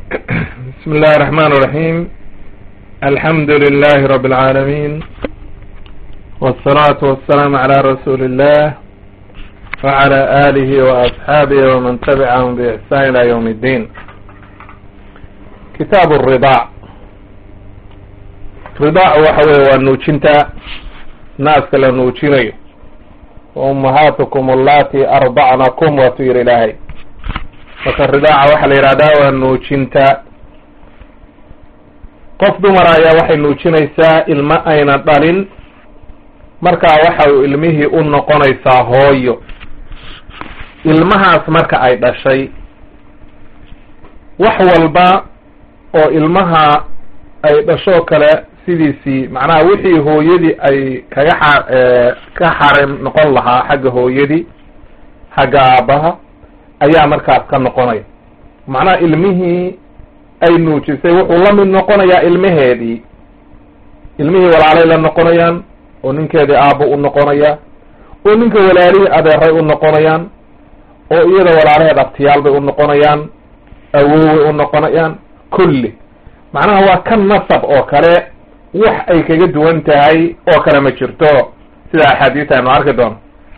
بسم الله الرحمن الرحيم الحمد لله رب العالمين والصلاة والسلام على رسول الله وعلى آله وأصحابه ومن تبعهم بإحسان إلى يوم الدين كتاب الرضاع رضاع وحوي والنوشنتا ناس كلا نوشيني وأمهاتكم اللاتي أرضعنكم وتير إلهي marka ridaaca waxaa la yidhahdaa waa nuujinta qof dumar ayaa waxay nuujinaysaa ilmo ayna dhalin markaa waxa uu ilmihii u noqonaysaa hooyo ilmahaas marka ay dhashay wax walba oo ilmaha ay dhashoo kale sidiisii macnaha wixii hooyadii ay kaga xa ka xarim noqon lahaa xagga hooyadii xagga aabbaha ayaa markaas ka noqonaya macnaha ilmihii ay nuujisay wuxuu la mid noqonayaa ilmaheedii ilmihii walaalay la noqonayaan oo ninkeedii aabbo u noqonaya oo ninka walaalihii adeeray u noqonayaan oo iyada walaalaheed abtiyaal bay u noqonayaan awoway u noqonayaan kulli macnaha waa ka nasab oo kale wax ay kaga duwan tahay oo kale ma jirto sida axaadiista aynu arki doono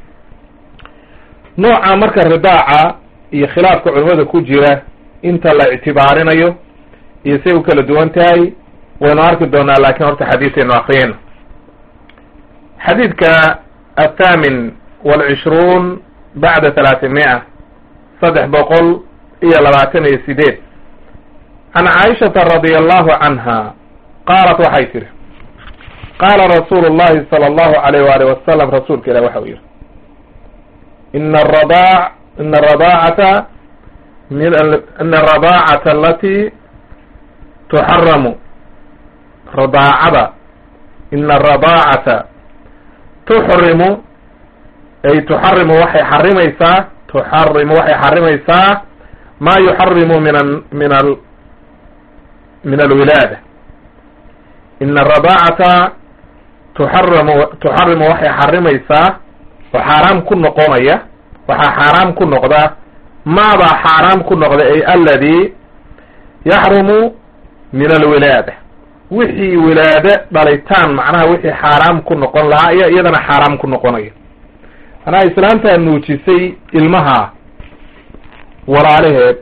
nooca marka ridaaca iyo khilaafka culimada ku jira inta la ictibaarinayo iyo say u kala duwan tahay waynu arki doonaa lakin horta xadiisaynu akriyayna xadiidka athaamin walcishruun bacda talaatimiya saddex boqol iyo labaatan iyo sideed can caaishata radia allahu canha qaalat waxay tihi qaala rasuulu llahi sala allahu alayh waali wasalam rasuulka ilah waxa uu yihi ina aradaac ina aradaacata ina aradaacata alati tuxaramu radaacada ina aradaacata tuxrimu ay tuxarimu waxay xarimaysaa tuxarimu waxay xarimaysaa maa yuxarimu min min al min alwilaada ina aradaacata tuxaramu tuxarimu waxay xarimaysaa oo xaaraam ku noqonaya waxaa xaaraam ku noqda maabaa xaaraam ku noqda ay aladi yaxrumu min alwilaada wixii wilaade dhalitaan macnaha wixii xaaraam ku noqon lahaa ayaa iyadana xaaraam ku noqonaya manaa islaantaa nuujisay ilmaha walaalaheed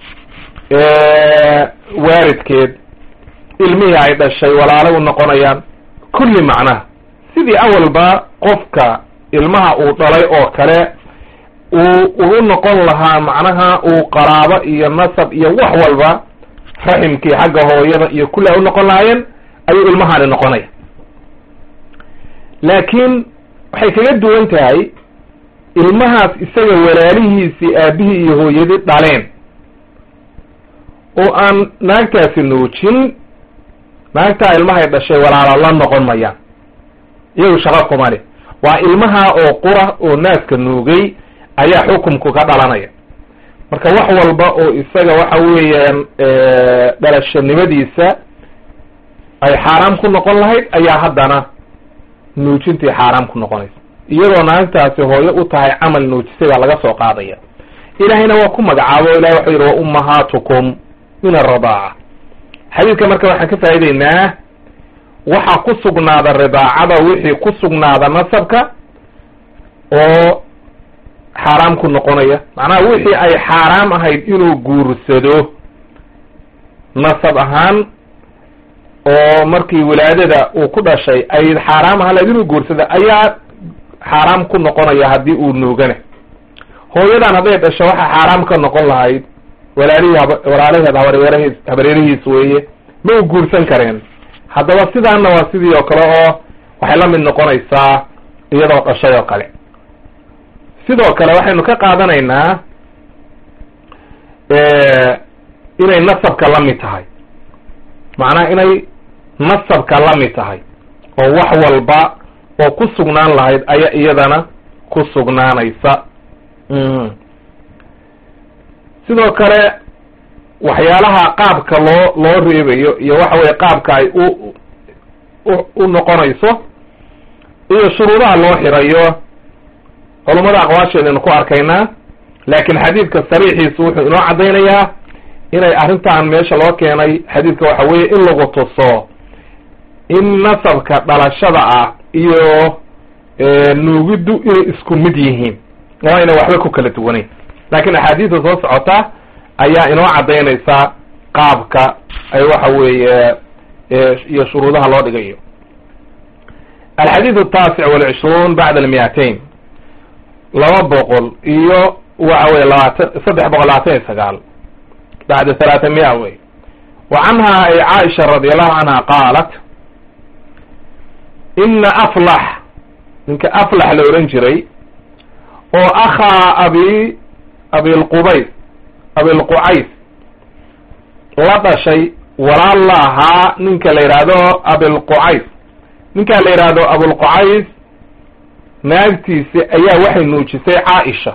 waalidkeed ilmihii ay dhashay walaalo u noqonayaan kulli macnaha sidii awalba qofka ilmaha uu dhalay oo kale uu ugu noqon lahaa macnaha uu qaraabo iyo nasab iyo wax walba raximkii xagga hooyada iyo kulli ay u noqon lahaayeen ayuu ilmahaani noqonaya laakiin waxay kaga duwan tahay ilmahaas isaga walaalihiisii aabihii iyo hooyadii dhaleen oo aan naagtaasi nuujin naagtaa ilmahay dhashay walaalo la noqon mayaan iyagu shaqo kuma leh waa ilmaha oo qura oo naaska nuugay ayaa xukumku ka dhalanaya marka wax walba oo isaga waxa weeyaan dhalashanimadiisa ay xaaraam ku noqon lahayd ayaa haddana nuujintii xaaraam ku noqonaysa iyadoo naagtaasi hooyo u tahay camal nuujisay baa laga soo qaadaya ilaahayna waa ku magacaabo o ilahi waxuu yidhi wa ummahaatukum min aradaaca xadiidka marka waxaan ka faa'ideynaa waxaa ku sugnaada ridaacada wixii ku sugnaada nasabka oo xaaraam ku noqonaya macnaha wixii ay xaaraam ahayd inuu guursado nasab ahaan oo markii wilaadada uu ku dhashay ay xaaraam ahaan lahayd inuu guursado ayaa xaaraam ku noqonaya haddii uu nuugana hooyadan hadday dhasho waxaa xaaraam ka noqon lahayd walaalihii walaalaheed habaryarhiis habaryarihiis weeye ma u guursan kareen haddaba sidaana waa sidii oo kale oo waxay la mid noqonaysaa iyadoo dhashay oo kale sidoo kale waxaynu ka qaadanaynaa inay nasabka la mid tahay macnaha inay nasabka la mid tahay oo wax walba oo ku sugnaan lahayd ayaa iyadana ku sugnaanaysa sidoo kale waxyaalaha qaabka loo loo reebayo iyo waxa weye qaabka ay u u noqonayso iyo shuruudaha loo xirayo culummada aqwaasheedaynu ku arkaynaa laakiin xadiidka sariixiisu wuxuu inoo caddaynayaa inay arrintan meesha loo keenay xadiidka waxa weeye in lagu tuso in nasabka dhalashada ah iyo nuugiddu inay isku mid yihiin oo ayna waxba ku kala duwanayn laakiin axaadiista soo socota ayaa inoo caddaynaysa qaabka ay waxa weeye iyo shuruudaha loo dhigayo alxadiid ataasic walcishruun bacda almiatain laba boqol iyo waxa weye labaatan saddex boqol labaatan iyo sagaal bacda halaata mia wey wa canha ay caaisha radi allahu canha qaalat ina aflax ninka aflax la ohan jiray oo akhaa abi abilqubays abilqucays la dhashay walaal la ahaa ninka la yidhaahdo abilqucays ninkaa la yidhaahdo abulqucays naagtiisi ayaa waxay nuujisay caaisha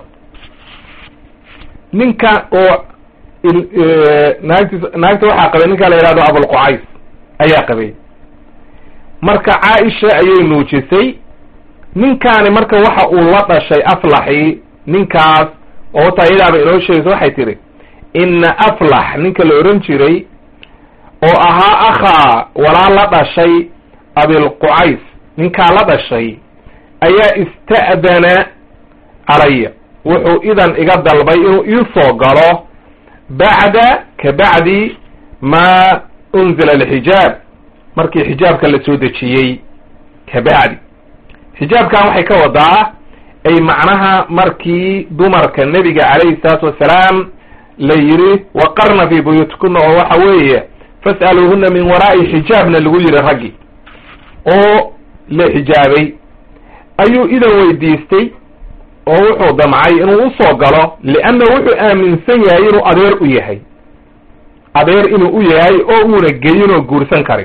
ninka oo naagtiis naagta waxaa qabay ninkaa la yidhahdo abulqucays ayaa qabay marka caaisha ayay nuujisay ninkaani marka waxa uu la dhashay aflaxi ninkaas oo taa iyadaaba inoo sheegaysa waxay tihi ina aflax ninka la ohan jiray oo ahaa akhaa walaal la dhashay abilqucays ninkaa la dhashay ayaa ista'dana calaya wuxuu idan iga dalbay inuu iisoo galo bacda ka bacdi maa unzila alxijaab markii xijaabka la soo dejiyey ka bacdi xijaabkan waxay ka wadaa ay macnaha markii dumarka nebiga calayhi salaatu wasalaam la yidhi waqarna fii buyuutikuna oo waxa weeye fas'aluuhuna min waraa'i xijaabna lagu yidhi raggi oo la xijaabay ayuu idan weydiistay oo wuxuu damcay inuu usoo galo lianna wuxuu aaminsan yahay inuu adeer u yahay adeer inuu u yahay oo uuna geyin oo guursan karin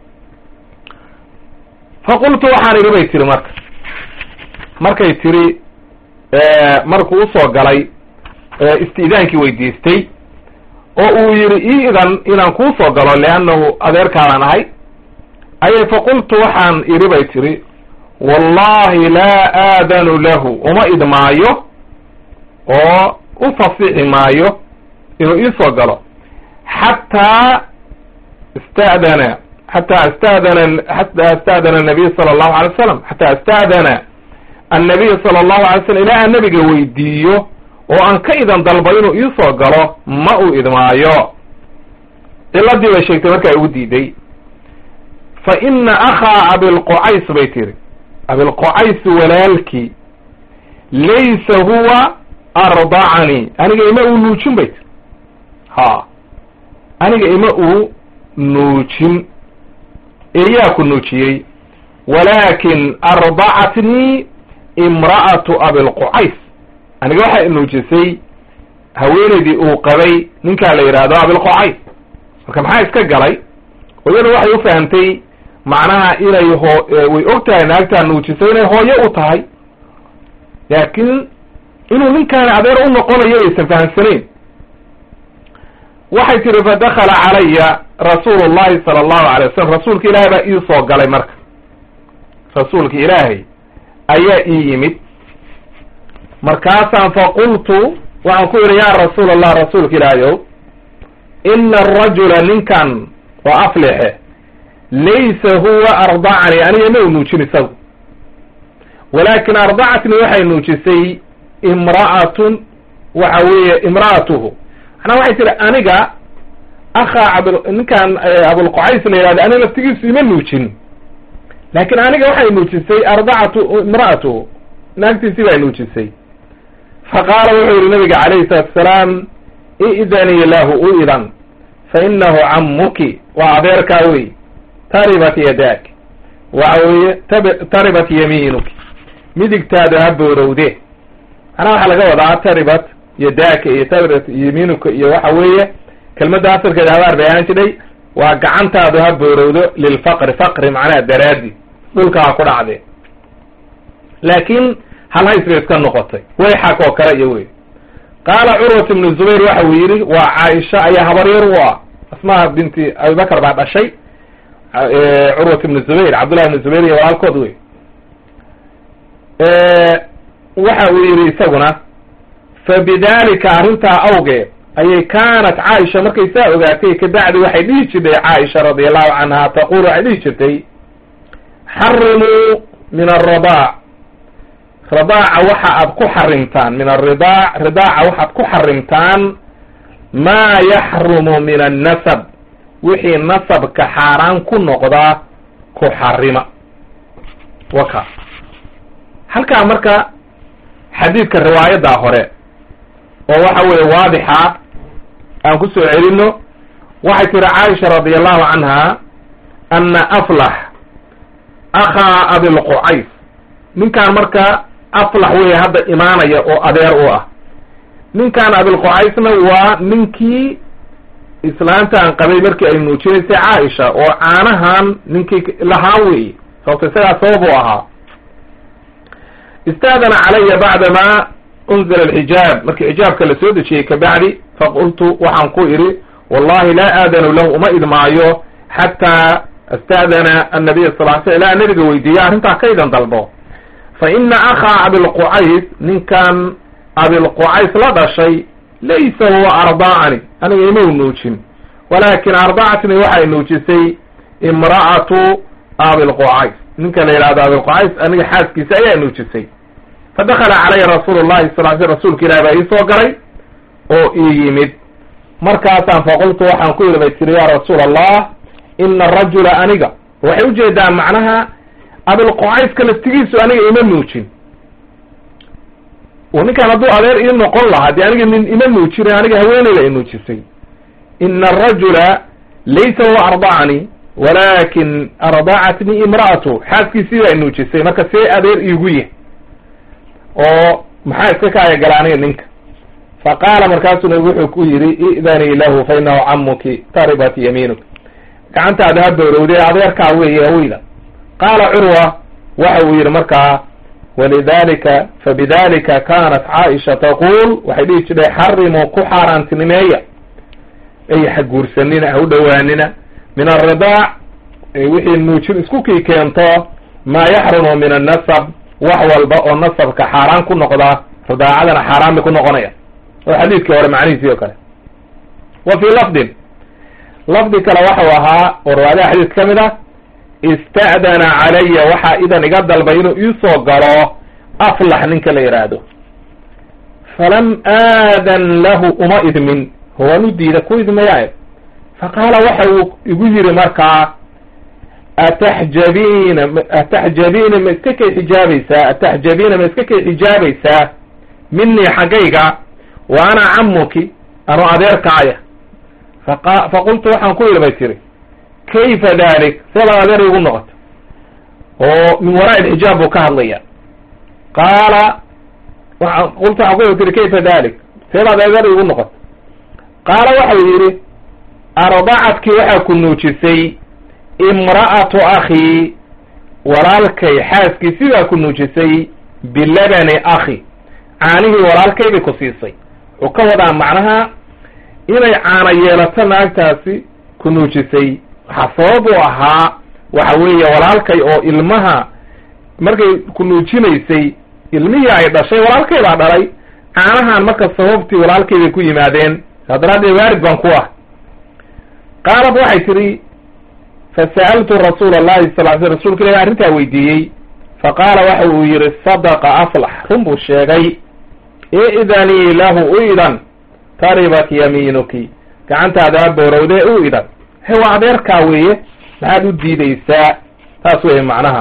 fa qultu waxaan idhi bay tiri marka markay tiri markuu usoo galay isti'daankii weydiistay oo uu yidhi ii idan inaan kuusoo galo liannahu adeerkaadaan ahay ayay faqultu waxaan idhi bay tiri wallahi laa aadanu lahu uma idmaayo oo u fasixi maayo inuu iisoo galo xataa ista'dana xataa ista'dana xataa ista'dana anabiy sala allahu alay wasalam xataa ista'dana annabiy sala allahu alay slam ilaa aan nabiga weydiiyo oo aan ka idan dalbo inuu iisoo galo ma uu idmaayo ciladii bay sheegtay markaa ugu diiday fa ina akhaa abilqucays bay tiri abilqucays walaalkii laysa huwa ardacanii aniga ima uu nuujin bay tiri ha aniga ima uu nuujin eeyaa ku nuujiyey walaakin ardacatnii imra'atu abilqucays aniga waxay nuujisay haweenaydii uu qabay ninkaa la yidhaahdo abilqucays marka maxaa iska galay iyadu waxay u fahamtay macnaha inay hoo way og tahay naagtaa nuujisay inay hooyo u tahay laakiin inuu ninkaani adeer u noqonayo aysan fahamsanayn waxay tihi fadakala calaya rasuulu llahi sala allahu alay wasalam rasuulka ilaahay baa ii soo galay marka rasuulka ilaahay ayaa ii yimid markaasaan faqultu waxaan ku yidhi yaa rasuul allah rasuulka ilaahayow ina arajula ninkan oo aflixe laysa huwa ardacanii aniga ma u nuujin isagu walaakin ardacatnii waxay nuujisay imra'atun waxa weeye imra'atuhu macnaa waxay tihi aniga akhaa ab ninkan abulqucays la yihahdo aniga laftigiisu ima nuujin laakin aniga waxay nuujisay ardacatu imra'atuhu naagtiisii baa nuujisay faqaala wuxuu yihi nabiga calayhi salaatu asalaam i'danii lahu u idan fa inahu cammuki waa adeerkaa wey taribat yadaak waxa weeye taribat yamiinuki midigtaadu ha boorowde macnaha waxaa laga wadaa taribat yadaaka iyo taribat yamiinuka iyo waxa weeye kelmadda asalkeeda habaar bay ahaan jidhay waa gacantaadu ha boorowdo lilfaqri faqri macnaha daraadi dhulka ha ku dhacde laakiin halhays bay iska noqotay wayxak oo kale iyo wey qaala curwat ibnu zubayr waxa uu yidhi waa caaisha ayaa habaryar u ah asmaa binti abibakar baa dhashay curwat ibnu zubayr cabdullahi ibnu zubayr iyo walaalkood wey waxa uu yidhi isaguna fa bidalika arrintaa awgeed ayay kaanat caaisha markay saa ogaatay kabacdi waxay dhihi jirtay caaisha radiallahu canha taqul waxay dhihi jirtay xarimuu min alradaac radaaca waxa aad ku xarimtaan min alridaac ridaaca waxaad ku xarimtaan maa yaxrumu min annasab wixii nasabka xaaraan ku noqda ku xarima waka halkaa marka xadiidka riwaayaddaa hore oo waxa weeye waadixa aan ku soo celino waxay tiri caaisha radi allahu canha ana aflax akhaa abilqucays ninkaan marka aflax weeye hadda imaanaya oo adeer u ah ninkaan abilqucaysna waa ninkii islaantaan qabay markii ay nuujinaysay caaisha oo caanahan ninkii lahaa weeye sababto isagaa sabab u ahaa istaadana calaya bacdama unzila alxijaab markii xijaabka la soo dejiyey kabacdi faqultu waxaan ku idhi wallahi laa aadanu lahu uma idmaayo xataa asta'dana annabiya sal ly sl ilaa nabiga weydiiya arrintaa kaydan dalbo fa ina akhaa abilqucays ninkan abilqucays la dhashay laysa huwa ardaacani aniga imau nuujin walaakin ardacatni waxay nuujisay imra'atu abilqucays ninka la yidhahdo abilqucays aniga xaaskiisa ayaa nuujisay fadakala calaya rasuulu llahi sal sl rasuulka ilahi baa ii soo galay oo ii yimid markaasaan faqultu waxaan ku yidhi bay tiri ya rasuula allah ina arajula aniga waxay ujeedaa macnaha abilqucayska laftigiisu aniga ima nuujin ninkaan hadduu adeer ii noqon lahaa dee aniga min ima nuujin aniga haweeneyda i nuujisay ina arajula laysa huwa ardacani walakin ardacatni imra'atu xaaskiisii baa i nuujisay marka see adeer iigu yah oo maxaa iska kaaya gala aniga ninka fa qaala markaasuu nabigu wuxuu ku yidhi i'danii lahu fa inahu camuki taribat yamiinuk gacantaada ha bowrowdee adeerkaa weeye haweyda qaala curwa waxa uu yidhi markaa walidalika fabidalika kanat caaisha taquul waxay dhihi jirtay xarimuu ku xaaraantinimeeya ay haguursanina ha u dhowaanina min alridaac wixii nuujin isku kii keento maa yaxrumu min annasab wax walba oo nasabka xaaraan ku noqda ridaacadana xaaraan bay ku noqonaya oo xadiidkii hore macnihiisii oo kale wa fii lafdin lafdi kale waxau ahaa oo riwaayadaha xadiidka ka mid ah ista'dana calaya waxaa idan iga dalbay inuu iisoo galo aflax ninka la yidhaahdo falam aadan lahu uma idmin waan u diida ku idmayaa faqaala waxa uu igu yidhi markaa ataxjabiina ataxjabiina ma iska kay xijaabaysaa ataxjabiina ma iska kay xijaabaysaa minii xaggayga wa ana camuki anu adeerkaaya faqa faqultu waxaan ku yidhi bay tiri kayfa dalik seebaad adeer igu noqota oo min waraa ilxijaab buu ka hadlaya qaala waa qultu waxaan ku yidhi tiri kayfa dalik seebaad adeer igu noqota qaala waxau yidhi ardacadkii waxaa ku nuujisay imra'atu akhii walaalkay xaaskii sidaa ku nuujisay bilabani akhi caanihii walaalkay bay ku siisay wuxuu ka wadaa macnaha inay caana yeelato naagtaasi ku nuujisay waxaa sabab u ahaa waxa weeye walaalkay oo ilmaha markay ku nuujinaysay ilmihii ay dhashay walaalkay baa dhalay caanahan marka sababtii walaalkay bay ku yimaadeen saa daraaddeed waarid baan ku ah qaalad waxay tidhi fasa'altu rasuula allahi sal ly sl rsulka ilahi arrintaa weydiiyey faqaala waxa uu yidhi sadaqa aflax run buu sheegay i'danii lahu u idan taribat yamiinuki gacantaada boorowdee u idan he waa adeerkaa weeye maxaad u diidaysaa taas weeye macnaha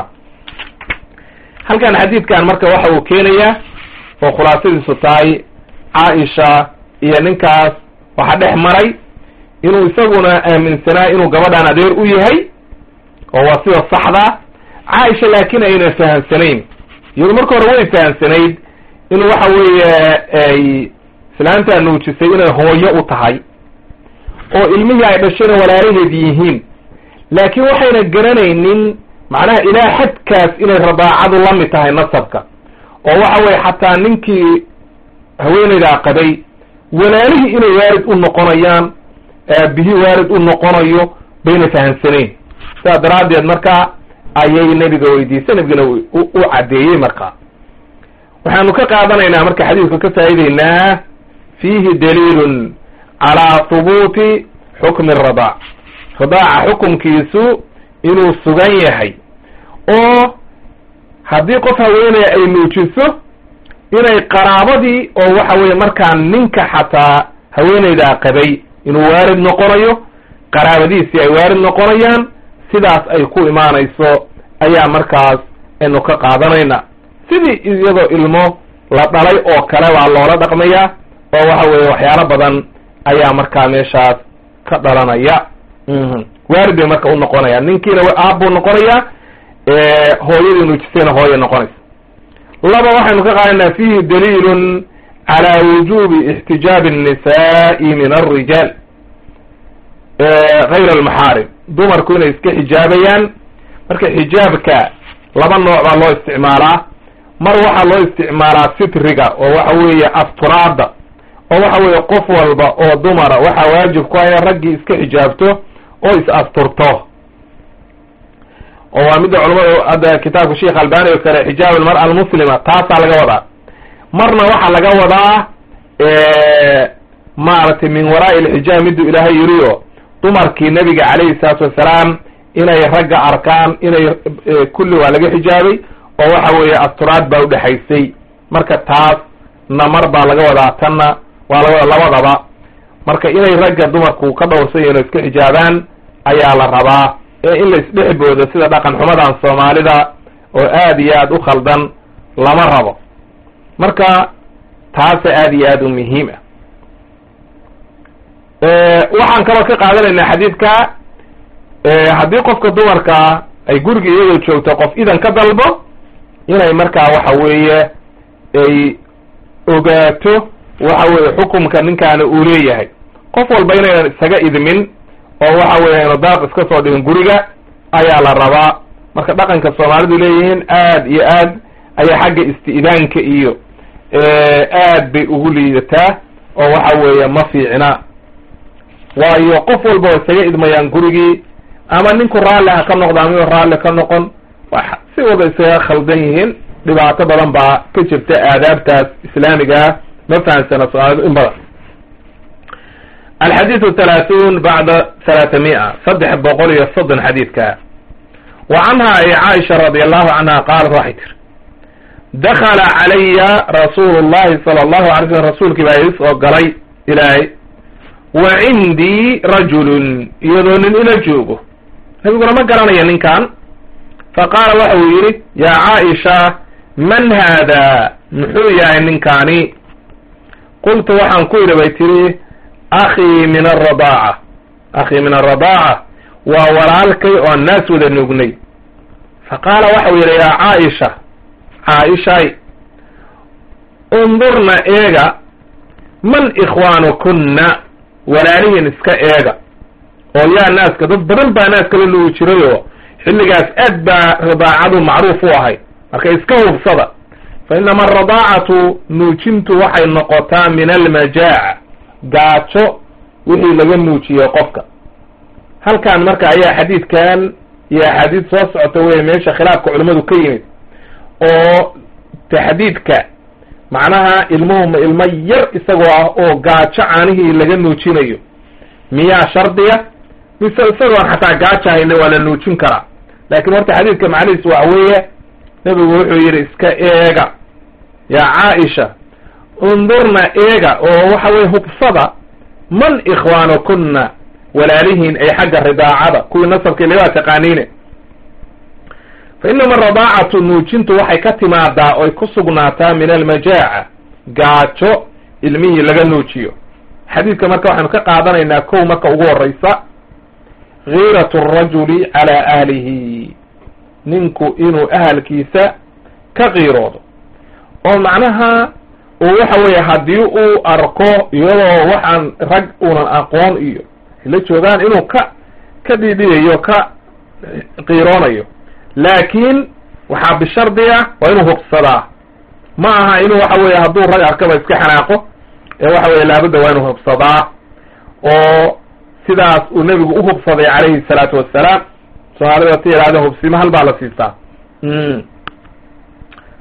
halkan xadiidkan marka waxa uu keenayaa oo khulaasadiisu tahay caaisha iyo ninkaas waxaa dhex maray inuu isaguna aaminsanaa inuu gabadhan adeer u yahay oo waa sida saxda caaisha laakiin ayna fahamsanayn iyadu marka hore way fahamsanayd in waxa weeye ay islaantaa nuujisay inay hooyo u tahay oo ilmihii ay dhashayna walaalaheed yihiin laakiin waxayna garanaynin macnaha ilaa xadkaas inay radaacadu la mid tahay nasabka oo waxa weye xataa ninkii haweenaydaa qabay walaalihii inay waarid u noqonayaan aabihii waarid u noqonayo bayna fahamsanayn sidaas daraaddeed marka ayay nebiga weydiisay nebigana u caddeeyey marka waxaanu ka qaadanaynaa marka xadiidka ka faa'ideynaa fiihi daliilun calaa hubuuti xukmi radaac radaaca xukumkiisu inuu sugan yahay oo haddii qof haweenaya ay nuujiso inay qaraabadii oo waxa weeye markaa ninka xataa haweenaydaa qabay inuu waarid noqonayo qaraabadiisii ay waarid noqonayaan sidaas ay ku imaanayso ayaa markaas aynu ka qaadanayna sidii iyadoo ilmo la dhalay oo kale baa loola dhaqmayaa oo waxa weeye waxyaalo badan ayaa markaa meeshaas ka dhalanaya waarid bay marka u noqonayaan ninkiina aab buu noqonayaa hooyadii nuujisayna hooya noqonaysa laba waxaynu ka qaadanaa fihi daliilun calaa wujubi ixtijaabi annisaai min alrijaal gayr almaxaarim dumarku inay iska xijaabayaan marka xijaabka laba nooc baa loo isticmaalaa mar waxaa loo isticmaalaa sitriga oo waxa weeye asturaada oo waxa weeye qof walba oo dumara waxaa waajib ku ah in raggii iska xijaabto oo is asturto oo waa midda culamada hadda kitaabka sheekh albani oo kale xijaab almar'a almuslima taasaa laga wadaa marna waxaa laga wadaa maaragtay min waraa'i alxijaab miduu ilaahay yiri oo dumarkii nabiga calayhi salaatu wassalaam inay ragga arkaan inay kulli waa laga xijaabay oo waxa weeye asturaad baa udhexaysay marka taas na mar baa laga wadaa tanna waa laga wadaa labadaba marka inay ragga dumarku ka dhowrsan yihin oo iska xijaabaan ayaa la rabaa ee in la isdhexboodo sida dhaqan xumadan soomaalida oo aad iyo aad u khaldan lama rabo marka taasa aad iyo aad u muhiim ah waxaan kaloo ka qaadanaynaa xadiidka haddii qofka dumarka ay guriga iyadoo joogto qof idan ka dalbo inay markaa waxa weeye ay ogaato waxa weeye xukumka ninkaana uu leeyahay qof walba inaynan isaga idmin oo waxa weeye aynu daaq iska soo dhigin guriga ayaa la rabaa marka dhaqanka soomaalidu leeyihiin aad iyo aad ayaa xagga isti'daanka iyo aad bay ugu liidataa oo waxa weeye ma fiicna waayo qof walba oo isaga idmayaan gurigii ama ninku raalli ha ka noqdo ama raalli ka noqon si wada isaga khaldan yihiin dhibaato badan baa ka jirta aadaabtaas islaamigaa ma fahamsana soomaalidu in badan alxadiidu thalaathuun bacda thalaathamia saddex boqol iyo soddon xadiidka wa canha ay caaisha radi allahu canha qaalat waxay tiri dakala calaya rasuulu llahi sala allahu alay slm rasuulkii baa ii soo galay ilaahay wa cindii rajulun iyadoo nin ila joogo nabiguna ma garanaya ninkan fa qaala waxa uu yidhi yaa caaisha man haada muxuu yahay ninkaani qultu waxaan ku yidhi bay tihi akhii min aradaaca akhii min aradaaca waa walaalkay oo naas wada nuugnay fa qaala waxa uu yidhi yaa caaisha caaishay undurna eega man ikhwaanukunna walaalihiin iska eega oo yaa naaska dad badan baa naaska la nuugi jirayoo xilligaas aad baa radaacadu macruuf u ahay marka iska hubsada fa inama aradaacatu nuujintu waxay noqotaa min almajaaca gaajo wixii laga nuujiye qofka halkan marka ayaa xadiidkan iyo axaadiis soo socota wey meesha khilaafka culimmadu ka yimid oo taxdiidka macnaha ilmuhuma ilmo yar isagoo ah oo gaajo caanihii laga nuujinayo miyaa shardiya mise isagoon xataa gaajo hayna waa la nuujin karaa laakiin horta xadiidka macnihiis waxa weeye nebigu wuxuu yidhi iska eega yaa caaisha undurna eega oo waxa weye hubsada man ikhwaanukunna walaalihiin ay xagga ridaacada kuwii nasabka ilaa taqaaniine fa inama aradaacatu nuujintu waxay ka timaadaa oy ku sugnaataa min almajaaca gaajo ilmihii laga nuujiyo xadiidka marka waxaynu ka qaadanaynaa kow marka ugu horeysa giiratu arajuli calaa ahlihi ninku inuu ahalkiisa ka qiiroodo oo macnaha uu waxa weeye haddii uu arko iyadoo waxaan rag unan aqoon iyo la joogaan inuu ka ka dhidhiyayo ka qiiroonayo laakiin waxaa bishardi ah waa inuu hubsadaa ma aha inuu waxa weeye hadduu rag arkaba iska xanaaqo ee waxa weye laabudda waa inuu hubsadaa oo sidaas uu nebigu u hubsaday calayhi salaatu wassalaam soomaalida ta yidhahdeen hubsimo hal baa la siistaa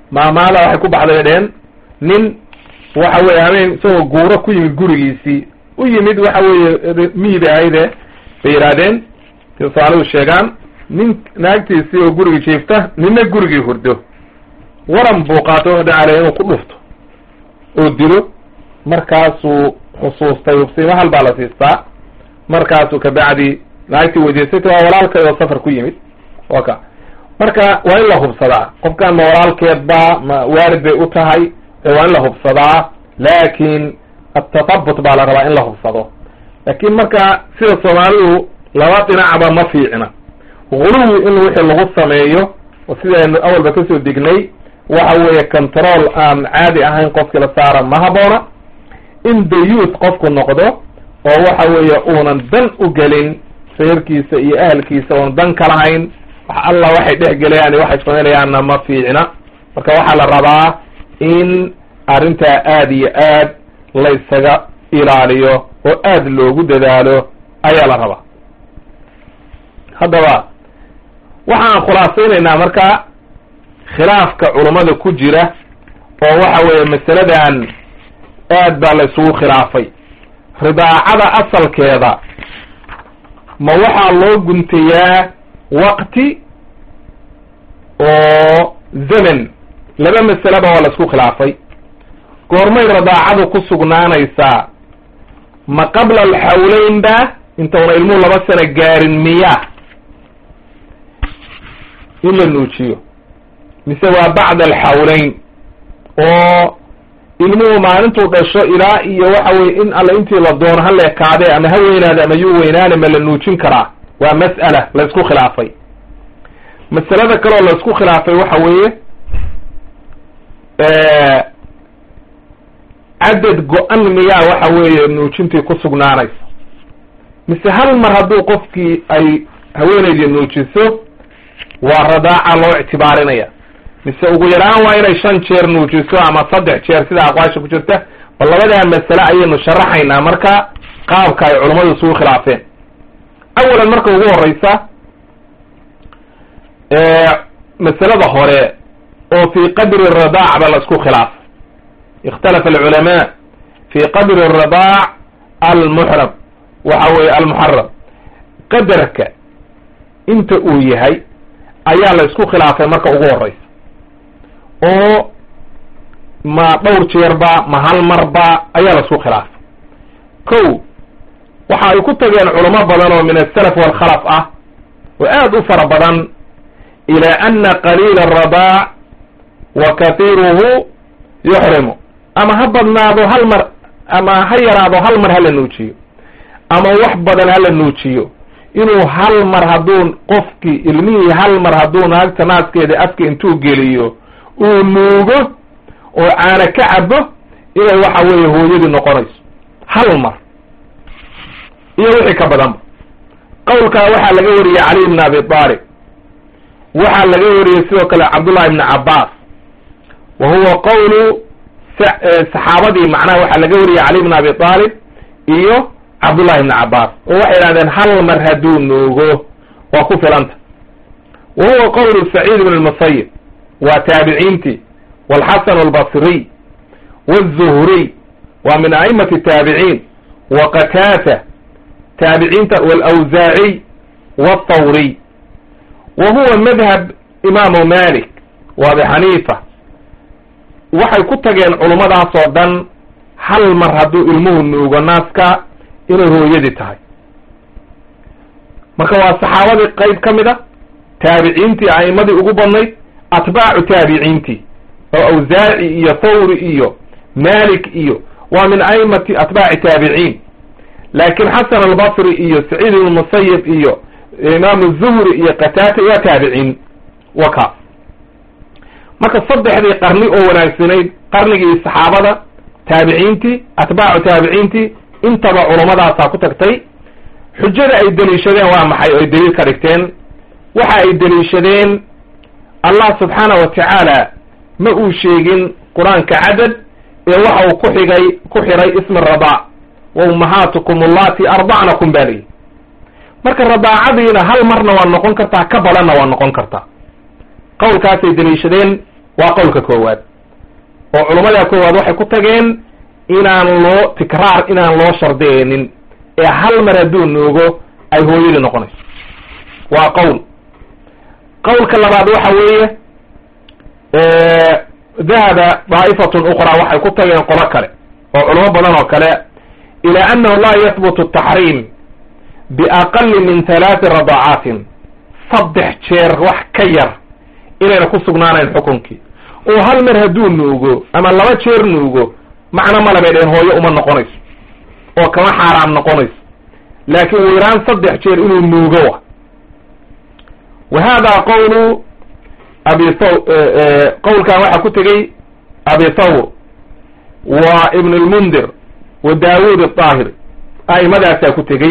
maamaala waxay ku baxday dheen nin waxa weye habeen isagoo guuro ku yimid gurigiisii u yimid waxa weeye miida ahayde bay yidhaahdeen somaalidu sheegaan nin naagtiisii oo gurigii jiifta nina gurigii hurdo waran buu qaato wuxuu dhacalay inuu ku dhufto oo dilo markaasuu xusuustay hubsiimo hal baa la siistaa markaasuu kabacdi naagtii weydiisayta waa walaalkeed oo safar ku yimid wa ka marka waa in la hubsadaa qofkan ma walaalkeed ba ma waalid bay u tahay waa in la hubsadaa laakin atatabut baa la rabaa in la hubsado laakin marka sida soomaalidu laba dhinacba ma fiicna guluwi in wixii lagu sameeyo oo sidaynu awalba kasoo dignay waxa weeye control aan caadi ahayn qofkii la saara ma haboona in dayuut qofku noqdo oo waxa weeye uunan dan u gelin reerkiisa iyo ahalkiisa uunan dan ka lahayn wax alla waxay dhex gelayaan iyo waxay samaynayaanna ma fiicna marka waxaa la rabaa in arrintaa aada iyo aad laysaga ilaaliyo oo aada loogu dadaalo ayaa la rabaa haddaba waxaan khulaasaynaynaa marka khilaafka culummada ku jira oo waxa weeye masaladan aad baa la isugu khilaafay ridaacada asalkeeda ma waxaa loo guntayaa waqti oo zaman laba masaleba waa la isku khilaafay goormay ridaacadu ku sugnaanaysaa ma qabla alxawleyn ba intauna ilmuhu laba sano gaarin miya in la nuujiyo mise waa bacda alxawleyn oo ilmuhu maalintuu dhasho ilaa iyo waxa weye in alla intii la doono ha leekaadee ama ha weynaade ama yuu weynaane ma la nuujin karaa waa mas'ala la isku khilaafay masalada kaleoo la isku khilaafay waxa weeye cadad go-an miyaa waxa weeye nuujintii ku sugnaanaysa mise hal mar hadduu qofkii ay haweenaydii nuujiso waa radaaca loo ictibaarinaya mise ugu yaraan waa inay shan jeer nuujiso ama saddex jeer sida aqwaasha ku jirta bal labadaa masale ayaynu sharaxaynaa marka qaabka ay culummadu isugu khilaafeen awalan marka ugu horeysa masalada hore oo fi qadri radaac ba la isku khilaafay ikhtalafa alculamaa fi qadri radaac almuxram waxa weye almuxaram qadarka inta uu yahay ayaa la isku khilaafay marka ugu horeysa oo ma dhowr jeerba ma hal marba ayaa la isku khilaafay ko waxa ay ku tageen culamo badan oo min asalaf walkhalaf ah oo aada u fara badan ila ana qaliila aradaac wa kathiruhu yuxrimu ama ha badnaado hal mar ama ha yaraado hal mar hala nuujiyo ama wax badan hala nuujiyo inuu hal mar hadduu qofkii ilmihii hal mar hadduu naagta naaskeeda afka intuu geliyo uu nuugo oo caana ka cabo inay waxa weeye hooyadii noqonayso hal mar iyo wixii ka badanba qowlkaa waxaa laga wariyey cali ibn abi aalib waxaa laga wariyey sidoo kale cabdullahi ibni cabbaas wa huwa qowlu saxaabadii macnaha waxaa laga wariyey cali ibn abi aalib iyo cabdullahi ibni cabbaas oo waxay idhahdeen hal mar hadduu nuugo waa ku filanta wa huwa qowlu saciid ibn lmusayib waa taabiciintii walxasan albasriy wاzuhriy waa min a'imati taabiciin wa qataata taabiciinta wlawsaaciy wاthawriy wa huwa madhab imaamu malik wa abi xaniifa waxay ku tageen culummadaas oo dhan hal mar hadduu ilmuhu nuugo naaska inay hooyadii tahay marka waa saxaabadii qeyb ka mid a taabiciintii a'imadii ugu badnayd atbaacu taabiciintii oo awsaaci iyo thawri iyo malik iyo waa min a'imati atbaaci taabiciin laakiin xasan albasri iyo saciid ibn musayib iyo imaamu zuhri iyo qataata waa taabiciin wa kaas marka saddexdii qarni oo wanaagsanayd qarnigii saxaabada taabiciintii atbaacu taabiciintii intaba culumadaasaa ku tagtay xujada ay deliishadeen waa maxay oo ay daliil ka dhigteen waxa ay deliishadeen allah subxaana wa tacaala ma uu sheegin qur-aanka cadad ee waxa uu ku xigay ku xiray ismi radaac wa ummahaatukum allati ardacnakum baa lihi marka radaacadiina hal marna waa noqon kartaa ka badanna waa noqon kartaa qowlkaasay deliishadeen waa qowlka koowaad oo culummada koowaad waxay ku tageen inaan loo tikraar inaan loo shardiyaynin ee hal mar hadduu nuugo ay hooyadii noqonayso waa qowl qowlka labaad waxa weeye dahaba daa'ifatun ukhraa waxay ku tageen qolo kale oo culamo badan oo kale ilaa annahu laa yahbutu taxriim biaqali min halaati radacaatin saddex jeer wax ka yar inayna ku sugnaanayn xukunkii oo hal mar hadduu nuugo ama laba jeer nuugo macno male bay dheheen hooyo uma noqonayso oo kama xaaraam noqonayso laakiin weyraan saddex jeer inuu nuugo wa wa hada qawlu abi thaw qowlkan waxaa ku tegey abi thawr wa ibn lmundir wa daawud aahir a'immadaasaa ku tegey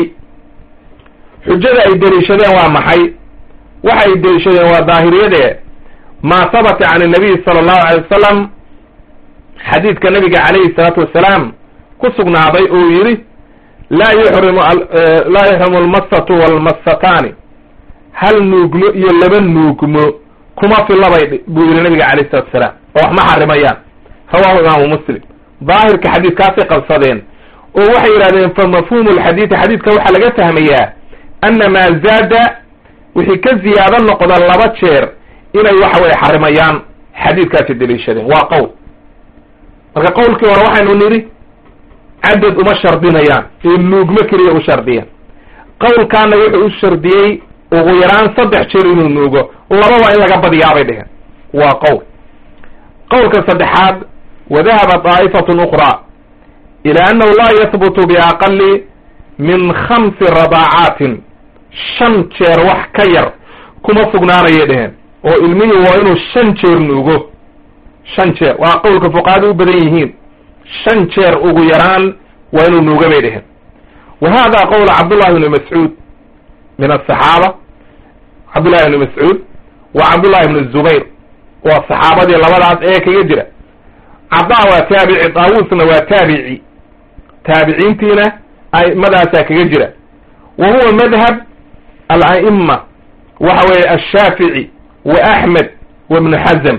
xujada ay deliishadeen waa maxay waxay deliishadeen waa daahiriyade maa habata can nabiy sala allahu alay wasalam xadiidka nabiga calayhi salaatu wasalaam ku sugnaaday uu yidhi laa yuxrimu laa yuxrimu almasatu walmasataani hal nuugmo iyo laba nuugmo kuma filabay buu yidhi nabiga calayhi salatu wasalaam oo wax ma xarimayaan rawahu imaamu muslim daahirka xadiidkaasay qabsadeen oo waxay yidhahdeen fa mafhuumu lxadiidi xadiidka waxaa laga fahmayaa ana maa zaada wixii ka ziyaado noqda laba jeer inay waxa weye xarimayaan xadiidkaasi deliishadeen waa qowl marka qowlkii hore waxaynu nidhi cadad uma shardinayaan ee nuugmo keliya u shardiyeen qowlkaana wuxuu u shardiyey ugu yaraan saddex jeer inuu nuugo lababa in laga badiyaabay dheheen waa qowl qowlka saddexaad wadahaba daa'ifatun ukhraa ilaa annahu laa yahbutu biaqali min khamsi radaacaatin shan jeer wax ka yar kuma sugnaanayay dheheen oo ilmihii waa inuu shan jeer nuugo shan jeer waa qowlka fuqahada u badan yihiin shan jeer ugu yaraan waa inuu nuuga bay dheheen wa hada qowl cabdullahi bni mascuud min asaxaaba cabdullahi bni mascuud wa cabdullahi bni zubayr waa saxaabadii labadaas ee kaga jira cadaa waa taabici daawuusna waa taabici taabiciintiina a'immadaasaa kaga jira wa huwa madhab ala'ima waxa weeye ashaafici wa axmed wa ibnu xazm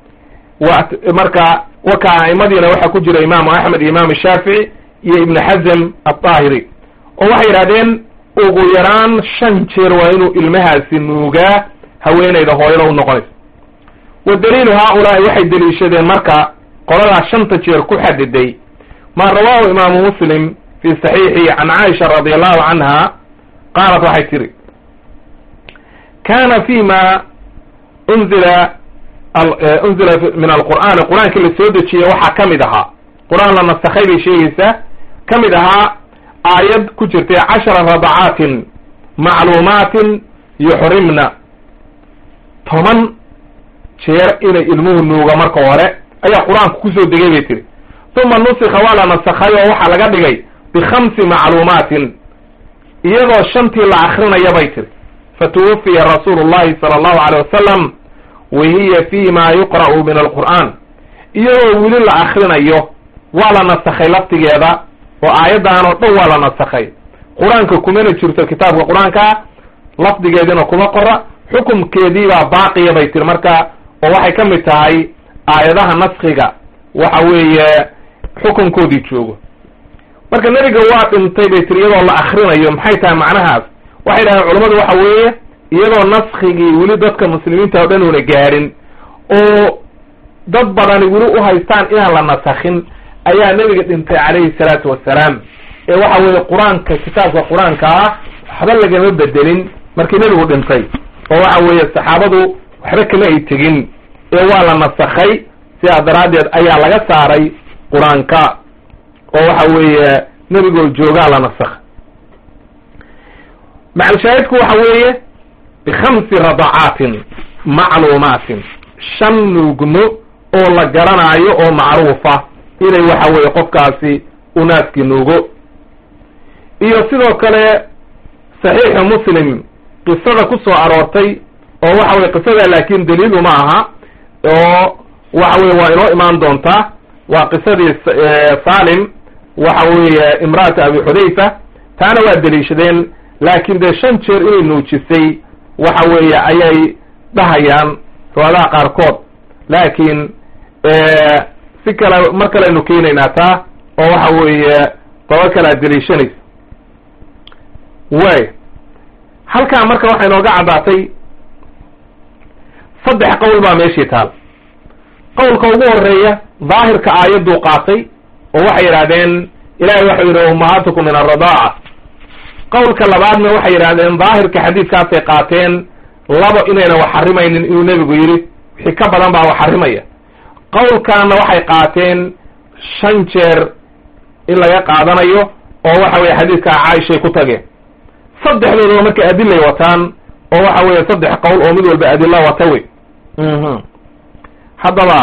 wa marka waka a'imadiina waxaa ku jira imaamu axmed iyo imaamu shaafici iyo ibnu xazm aldaahiri oo waxay yidhahdeen ugu yaraan shan jeer waa inuu ilmahaasi nuugaa haweenayda hooyada u noqonayso wa daliilu haaulaai waxay deliishadeen marka qoladaa shanta jeer ku xadiday ma rawaahu imaamu muslim fi saxiixi can caaisha radi allahu canha qaalat waxay tiri kana fi ma unzila unzila min alqur'aani qur-aankii la soo dejiyey waxaa ka mid ahaa qur-aan la nasakhay bay sheegaysaa ka mid ahaa aayad ku jirtay cashara radacaatin macluumaatin yuxrimna toban jeer inay ilmuhu nuuga marka hore ayaa qur-aanku kusoo degay bay tiri uma nusika waa la nasakhay oo waxaa laga dhigay bikhamsi macluumaatin iyadoo shantii la akrinaya bay tiri fatuwafiya rasuulu llahi sala allahu aleyh wasalam wa hiya fi ma yuqra'u min alqur'aan iyadoo weli la akrinayo waa la nasakhay laftigeeda oo aayaddan oo dhan waa la nasakhay qur-aanka kumana jirto kitaabka qur-aanka lafdigeediina kuma qora xukumkeediibaa baaqiya bay tiri marka oo waxay ka mid tahay aayadaha naskiga waxa weeye xukunkoodii joogo marka nebiga waa dhintay bay tiri iyadoo la akrinayo maxay tahay macnahaas waxay dhahdeen culammadu waxa weeye iyadoo naskigii weli dadka muslimiinta o dhan una gaadhin oo dad badani weli u haystaan inaan la nasakhin ayaa nebiga dhintay calayhi salaatu wassalaam ee waxa weeye qur-aanka kitaabka qur-aanka ah waxba lagama bedelin markii nebigu dhintay oo waxa weeye saxaabadu waxba kama ay tegin ee waa la nasakhay sidaa daraaddeed ayaa laga saaray qur-aanka oo waxa weeye nebigoo joogaa la nasakhay macalshaahidku waxa weeye bikhamsi radacaatin macluumaatin shan nuugmo oo la garanaayo oo macruufa inay waxa weeye qofkaasi unaaskii nuugo iyo sidoo kale saxiixu muslim qisada ku soo aroortay oo waxa weye qisada laakin daliilu ma aha oo waxa weye waa inoo imaan doontaa waa qisadii salim waxa weeye imra'ata abi xudayfa taana waa deliishadeen laakin dee shan jeer inay nuujisay waxa weeye ayay dhahayaan riwaadaha qaarkood laakiin si kale mar kaleaynu keenaynaa taa oo waxa weeye daba kalaa deliishanaysa way halkaa marka waxay nooga caddaatay saddex qowl baa meeshii taal qowlka ugu horeeya daahirka aayadduu qaatay oo waxay yidhahdeen ilahay waxau yidhi ummahatukum min alradaaca qowlka labaadna waxay yidhahdeen daahirka xadiidkaasay qaateen labo inayna wax xarimaynin inuu nebigu yidhi wixii ka badan baa wax xarimaya qowlkaana waxay qaateen shan jeer in laga qaadanayo oo waxa weye xadiidkaa caaishay ku tageen saddexdoodaba marka adilay wataan oo waxa weeye saddex qowl oo mid walba adilla wata wey haddaba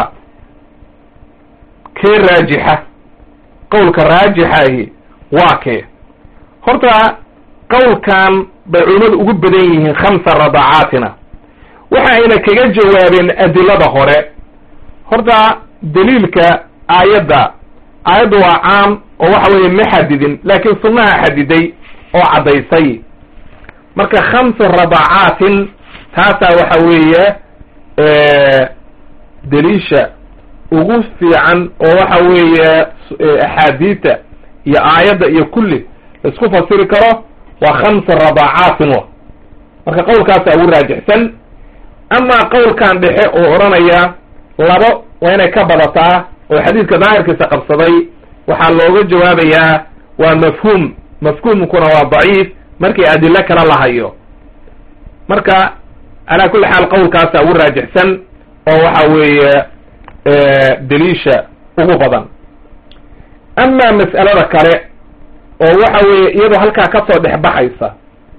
kee raajixa qowlka raajixahi waa kee horta qowlkan bay culimmadu ugu badan yihiin khamsa radacaatina waxa ayna kaga jawaabeen adilada hore horta daliilka aayadda aayadda waa caam oo waxa weeye ma xadidin laakiin sunnaha xadiday oo caddaysay marka khamsu radacaatin taasaa waxa weeye daliisha ugu fiican oo waxa weeye axaadiita iyo aayadda iyo kulli laisku fasiri karo waa khamsa radacaatin wa marka qowlkaasaa ugu raajixsan amaa qowlkan dhexe oo odhanaya labo waa inay ka badataa oo xadiidka daahirkiisa qabsaday waxaa looga jawaabayaa waa mafhuum mafhuumkuna waa daciif markii adilo kala lahayo marka calaa kulli xaal qowlkaasaa ugu raajixsan oo waxa weeye daliisha ugu badan amaa mas'alada kale oo waxa weeye iyadoo halkaa kasoo dhex baxaysa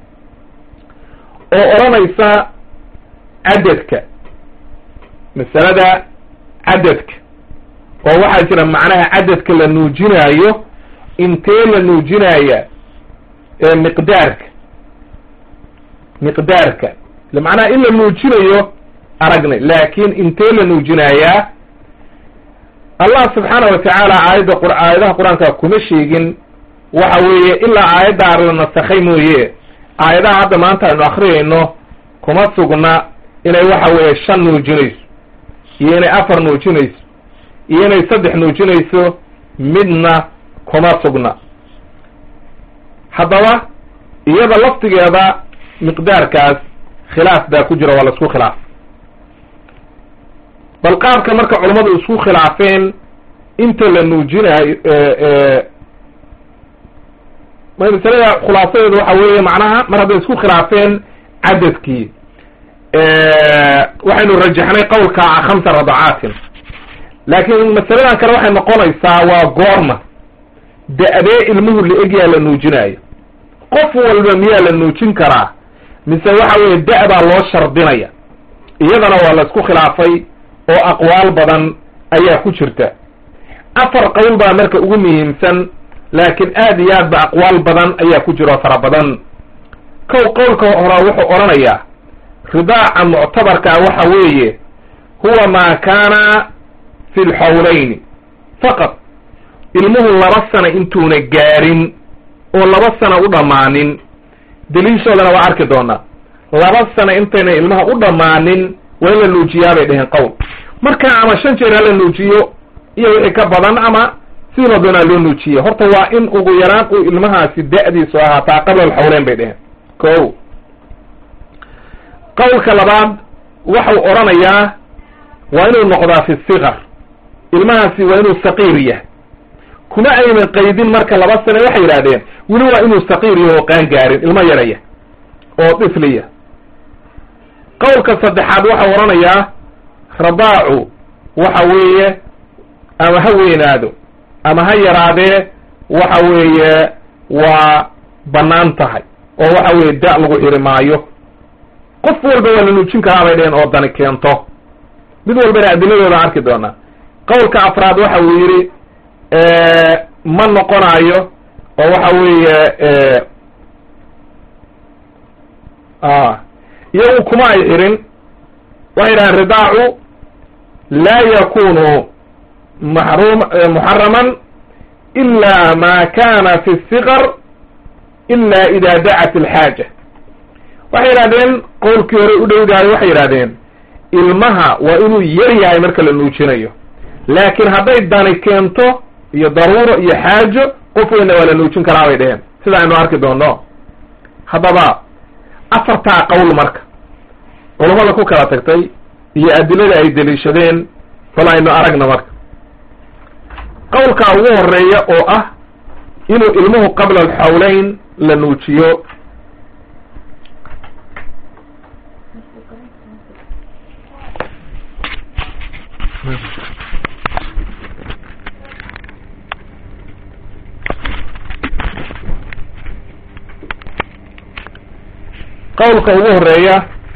oo odhanaysa cadadka masalada cadadka oo waxaa jira macnaha cadadka la nuujinaayo intee la nuujinaya miqdaarka miqdaarka macnaha in la nuujinayo aragnay laakin intee la nuujinayaa allah subxaana wa tacaala aayadda q aayadaha qur-aanka kuma sheegin waxa weeye ilaa aayaddaa la nasakhay mooye aayadaha hadda maanta aynu akriyayno kuma sugna inay waxa weeye shan nuujinayso iyo inay afar nuujinayso iyo inay saddex nuujinayso midna kuma sugna haddaba iyada laftigeeda miqdaarkaas khilaaf baa ku jira waa la isku khilaaf bal qaabka marka culammadu isku khilaafeen inta la nuujinaayo masalada khulaasadeedu waxa weeye macnaha mar hadday isku khilaafeen cadadkii waxaynu rajaxnay qowlka khamsa radacaatin laakiin masaladan kale waxay noqonaysaa waa goorma da-dee ilmuhu la-egyaa la nuujinaayo qof walba miyaa la nuujin karaa mise waxa weeye da- baa loo shardinaya iyadana waa la isku khilaafay oo aqwaal badan ayaa ku jirta afar qowl baa marka ugu muhiimsan laakiin aad iyo aad ba aqwaal badan ayaa ku jiro fara badan kow qowlka hora wuxuu odhanayaa ridaaca muctabarkaa waxa weeye huwa maa kaana fi lxawlayni faqad ilmuhu laba sana intuuna gaarin oo laba sana u dhammaanin daliishoodana waa arki doonaa laba sana intayna ilmaha u dhammaanin waa in la nuujiyaa bay dheheen qowl marka ama shan jeer hala nuujiyo iyo wixii ka badan ama sidii la doonaa loo nuujiye horta waa in ugu yaraan uu ilmahaasi da-diisu ahaataa qabla alxawleyn bay dheheen ko qowlka labaad waxau odhanayaa waa inuu noqdaa fi sikar ilmahaasi waa inuu saqiir yahay kuma aynan qaydin marka laba sane waxay yidhahdeen weli waa inuu saqiir yaho oo qaan gaarin ilmo yaraya oo dhifliya qowlka saddexaad waxau odhanayaa radaacu waxa weeye ama ha weynaado ama ha yaraadee waxa weeye waa bannaan tahay oo waxa weeye da- lagu xiri maayo qof walba waa la nuujin karaa bay dheheen oo dani keento mid walbana adiladooda arki doonaa qowlka afraad waxa uu yidhi ma noqonayo oo waxa weeye iyagu kuma ay xirin waxay yidhahaan ridaacu laa yakunu maxrum muxaraman ila ma kana fi sikar ila ida dacat alxaaja waxay yidhahdeen qowlkii hore u dhowdahay waxay yidhahdeen ilmaha waa inuu yar yahay marka la nuujinayo laakiin hadday dani keento iyo daruuro iyo xaajo qof weynna waa la nuujin karaa bay dheheen sida aynu arki doono haddaba afartaa qowl marka culammada ku kala tagtay iyo adilada ay deliishadeen bal aynu aragna marka qowlkaa ugu horeeya oo ah inuu ilmuhu qabla alxawleyn la nuujiyo qowlka ugu horeeya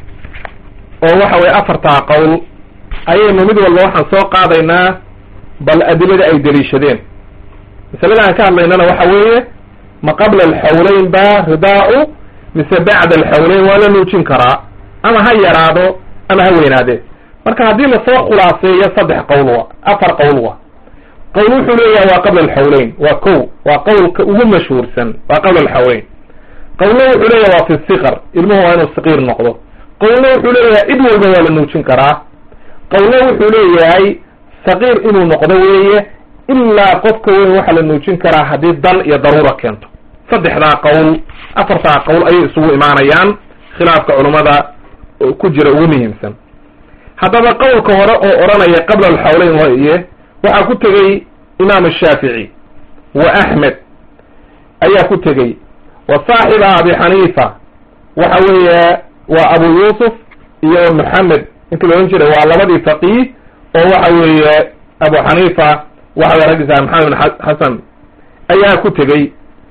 oo waxa weye afartaa qowl ayaynu mid walba waxaan soo qaadaynaa bal adilada ay deliishadeen masalada aan ka hadlaynana waxa weeye ma qabla alxawleyn ba ridaa-u mise bacda alxawleyn waa la nuujin karaa ama ha yaraado ama ha weynaadee marka haddii lasoo khulaaseeyo saddex qowl wa afar qowl wa qowl wuxuu leeyahay waa qabla alxawleyn waa ko waa qowlka ugu mashhuursan waa qabla alxawleyn qowlna wuxuu leeyahay waa fi siqar ilmuhu waa inuu saqiir noqdo qowlna wuxuu leeyahay cid walba waa la nuujin karaa qowlna wuxuu leeyahay saqiir inuu noqdo weeye ilaa qofka weyn waxaa la nuujin karaa haddii dan iyo daruura keento saddexdaa qowl afartaa qowl ayay isugu imaanayaan khilaafka culummada ku jira ugu muhiimsan haddaba qowlka hore oo odhanaya qabla alxawleyn waye waxaa ku tegey imaam shaafici wa axmed ayaa ku tegey wa saaxiba abi xaniifa waxa weeye waa abu yuusuf iyo maxamed ninkii la odhan jiray waa labadii faqiih oo waxa weeye abu xaniifa waxa weye raggiisa maxamed bin xasan ayaa ku tegey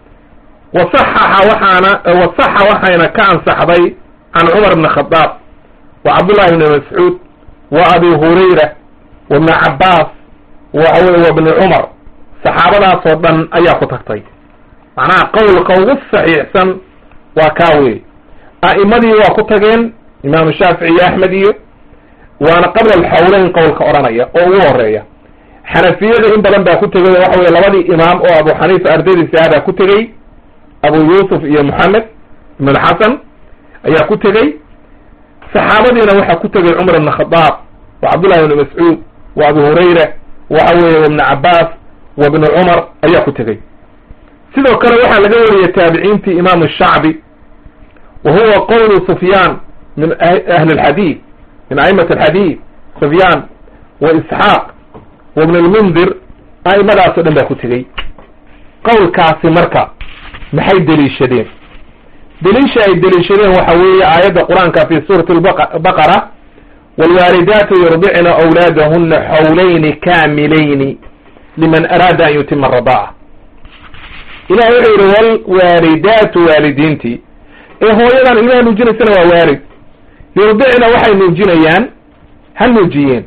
wasaxaxa waxaana wasaxa waxayna ka ansaxday can cumar bni khadaab wa cabdullahi bni mascuud wa abi hurayra wa bni cabbaas waxa weye wa bni cumar saxaabadaasoo dhan ayaa ku tagtay macnaha qowlka ugu saxiixsan waa kaa wey a'imadii waa ku tageen imaamu shaafici iyo axmed iyo waana qabla alxawleyn qowlka odhanaya oo ugu horeeya xanafiyada in badan baa ku tegay waxa weye labadii imaam oo abu xaniifa ardaydiisa ah baa ku tegey abu yuusuf iyo moxamed ibn xasan ayaa ku tegey saxaabadiina waxaa ku tegay cumar ibn khadaab wa cabdullahi ibni mascuud wa abu hurayra waxa weeye wa ibni cabbaas wa ibni cumar ayaa ku tegey sidoo kale waxaa laga wariyay taabiciintii imaamu shacbi wa huwa qowlu sufyaan min ahli alxadiid min a'imat alxadiid sufyaan wa isxaaq wa ibn lmundir a'imadaas o dhan baa ku tegey qowlkaasi marka maxay deliishadeen deliisha ay deliishadeen waxa weeye aayadda qur-aanka fi suurati baqara waalwaalidaatu yurdicna awlaadahuna xawlayni kaamilayni liman araada an yutima aradaaca ilahi wuxuu yidhi walwaalidaatu waalidiintii ee hooyadan ilmaha nuujinaysana waa waalid yurdicna waxay nuujinayaan ha nuujiyeen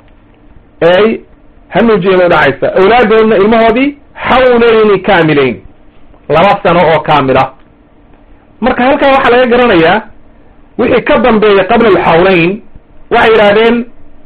ey ha nuujiyeen bay dhacaysa awlaadahuna ilmahoodii xawlayni kaamilayn laba sano oo kaamila marka halkaa waxaa laga garanayaa wixii ka dambeeya qabla alxawleyn waxay yidhahdeen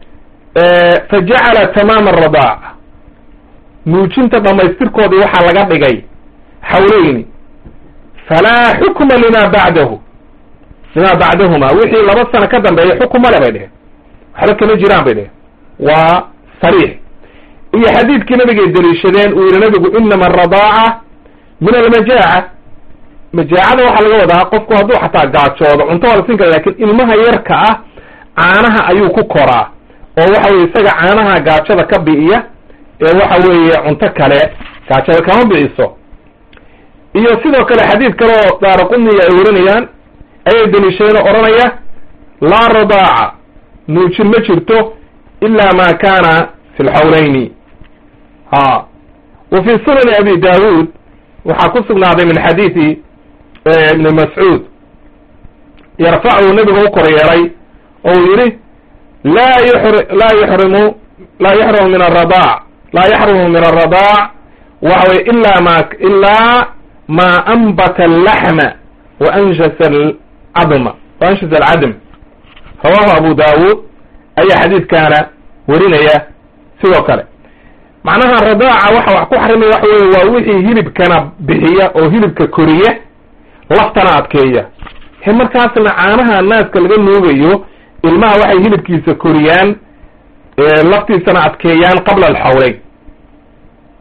fajacala tamaama aradaac nuujinta dhamaystirkoodii waxaa laga dhigay xawleyni falaa xukma lima bacdahu lima bacdahuma wixii laba sano ka dambeeya xukuma le bay dheheen waxba kama jiraan bay dheheen waa sariix iyo xadiidkii nabigay deliishadeen uu yihi nabigu inama aradaaca min almajaaca majaacada waxaa laga wadaa qofku hadduu xataa gaajoodo cunto waa la siin kara lakin ilmaha yarka ah caanaha ayuu ku koraa oo waxa weye isaga caanaha gaajada ka bi'iya ee waxa weeye cunto kale gaajada kama biciso iyo sidoo kale xadiid kale oo daaraquniya ay warinayaan ayay deliishadeen oo odhanaya laa radaaca nuujin ma jirto ila ma kana fi lxawleyni ha wa fi sunani abi daawuud waxaa ku sugnaaday min xadiidi ibni mascuud yarfachu nebiga u kor yeelay oo uu yihi laa yxr laa yuxrimu laa yuxrimu min aradaac laa yaxrumu min aradaac waxa weye ila ma ilaa ma anbata allaxma wa anshasa alcadma wa anshasa alcadm rawahu abu daawuud ayaa xadiidkaana warinaya sidoo kale macnaha radaaca waxa wax ku xarimaya waxa weye waa wixii hilibkana bixiya oo hilibka koriya laftana adkeeya he markaasna caanaha naaska laga nuugayo ilmaha waxay hilibkiisa koriyaan laftiisana adkeeyaan qabla alxawleyn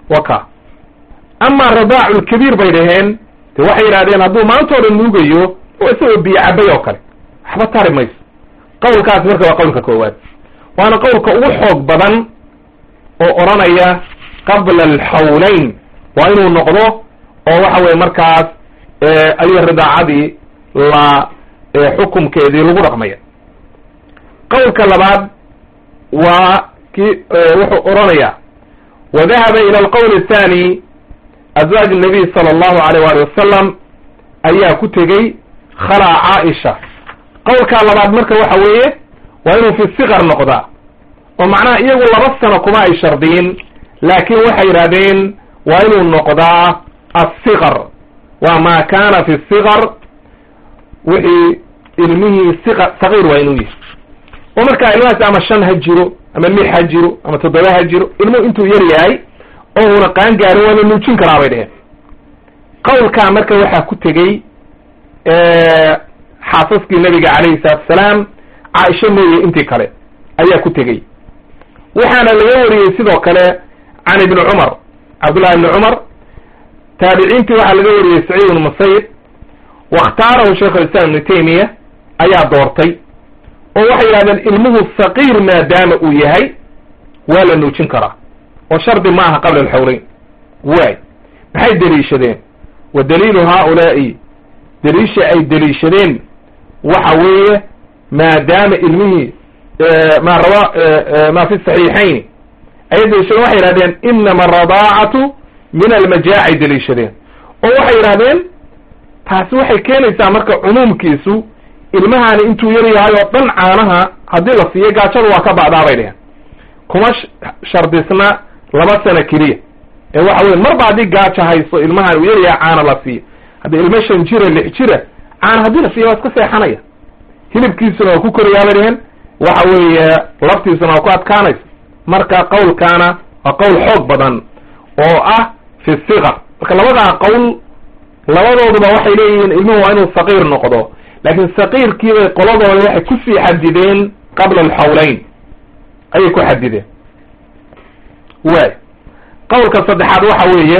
waka amaa radaacu lkabiir bay dhaheen de waxay yidhahdeen hadduu maantoo dhan nuugayo oo isagoo biyo cabay oo kale waxba tari mayso qawlkaasi marka waa qawlka koowaad waana qawlka ugu xoog badan oo odhanaya qabla alxawlayn waa inuu noqdo oo waxa weye markaas ayuu ridaacadii la xukumkeedii lagu dhaqmaya qawlka labaad waa ki wuxuu odhanaya wadahaba ila alqowl athani azwaaj nabiy sala allahu alayh wali wasalam ayaa ku tegey khalaa caaisha qowlkaa labaad marka waxa weeye waa inuu fi sikar noqdaa oo macnaha iyagu laba sano kuma ay shardiyin laakin waxay yidhahdeen waa inuu noqdaa asikar waa maa kaana fi sikar wixii ilmihii siqa sagiir waa inuu yihi oo markaa ilmahaas ama shan ha jiro ama lix ha jiro ama toddoba ha jiro ilmuhu intuu yar yahay oo una qaan gaarin waa la nuujin karaa bay dheheen qawlkaa marka waxaa ku tegey xaasaskii nabiga calayhi salaatu asalaam caaisha mooye intii kale ayaa ku tegey waxaana laga wariyey sidoo kale can ibni cumar cabdullahi ibni cumar taabiciintii waxaa laga wariyey saciid ibnu musayib wakhtaarahu sheikh alislaam ibnu taymiya ayaa doortay oo waxay yidhahdeen ilmuhu saqiir maadaama uu yahay waa la nuujin karaa oo shardi ma aha qabla alxawleyn waay maxay deliishadeen wa daliilu haaulaa'i deliisha ay deliishadeen waxa weeye maadaama ilmihii ma rawa ma fi saxiixayn ayay deliishadeen waxay yidhahdeen inama aradaacatu min almajaacay deliishadeen oo waxay yidhahdeen taasi waxay keenaysaa marka cumuumkiisu ilmahani intuu yar yahay oo dhan caanaha haddii la siiyo gaajadu waa ka ba'daa bay dheheen kuma shardisna laba sano keliya ee waxa weye marba haddii gaaja hayso ilmahan uu yaryahay caana la siiyo haddii ilmo shan jira lix jira caana haddii la siiyo waa iska seexanaya hilibkiisuna waa ku korayaa bay dheheen waxa weeye laftiisuna waa ku adkaanaysa marka qawlkaana waa qowl xoog badan oo ah fi sikar marka labadaa qowl labadooduba waxay leeyihiin ilmuhu waa inuu saqiir noqdo laakiin saqiirkiibay qoladooda waxay kusii xadideen qabla alxawleyn ayay ku xadideen waay qowlka saddexaad waxa weeye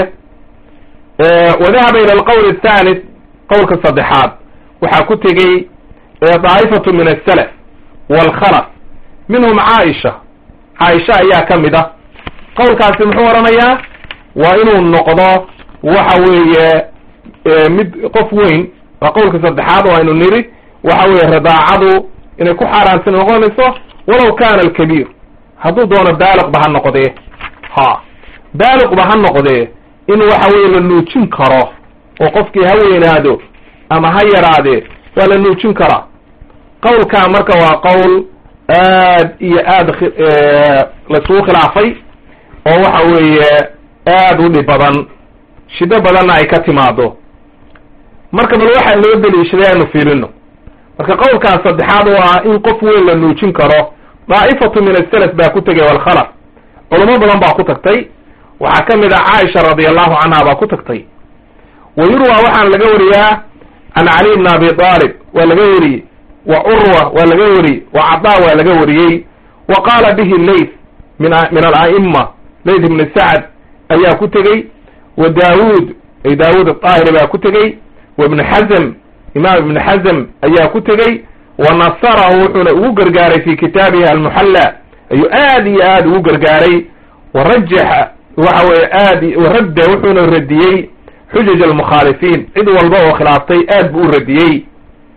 wadahaba ila alqowl athalith qowlka saddexaad waxaa ku tegey daa'ifatu min asalaf waalkhalaf minhum caaisha caaisha ayaa ka mid ah qowlkaasi muxuu odhanayaa waa inuu noqdo waxa weeye mid qof weyn waa qowlka saddexaad oo aynu niri waxa weeye ridaacadu inay ku xaaraanti noqonayso walaw kana alkabiir hadduu doono baaliqba ha noqdee ha baaliqba ha noqdee in waxa weeye la nuujin karo oo qofkii ha weynaado ama ha yaraadee waa la nuujin karaa qowlkaa marka waa qowl aad iyo aad laisugu khilaafay oo waxa weeye aad u dhib badan shido badanna ay ka timaado marka bal waxaa loo deliishaday aynu fiirino marka qowlkaas saddexaad oo ah in qof weyn la nuujin karo daa'ifatu min asalaf baa ku tegay walkhalaf culamo badan baa ku tagtay waxaa ka mid ah caaisha radi allahu canha baa ku tagtay wa yurwa waxaana laga wariyaa can cali bn abi aalib waa laga wariyey wa curwa waa laga wariyey wa cadaa waa laga wariyey wa qaala bihi layth min min ala'ima layth ibni sacd ayaa ku tegey wa daawuud ay daawuud aahiri baa ku tegey wa ibn xazm imaam ibn xazm ayaa ku tegey wa nasarahu wuxuuna ugu gargaaray fi kitaabihi almuxalla ayuu aad iyo aad ugu gargaaray wa rajaxa waxa weye aad radda wuxuuna radiyey xujaj almukhaalifiin cid walba oo khilaaftay aad buu u radiyey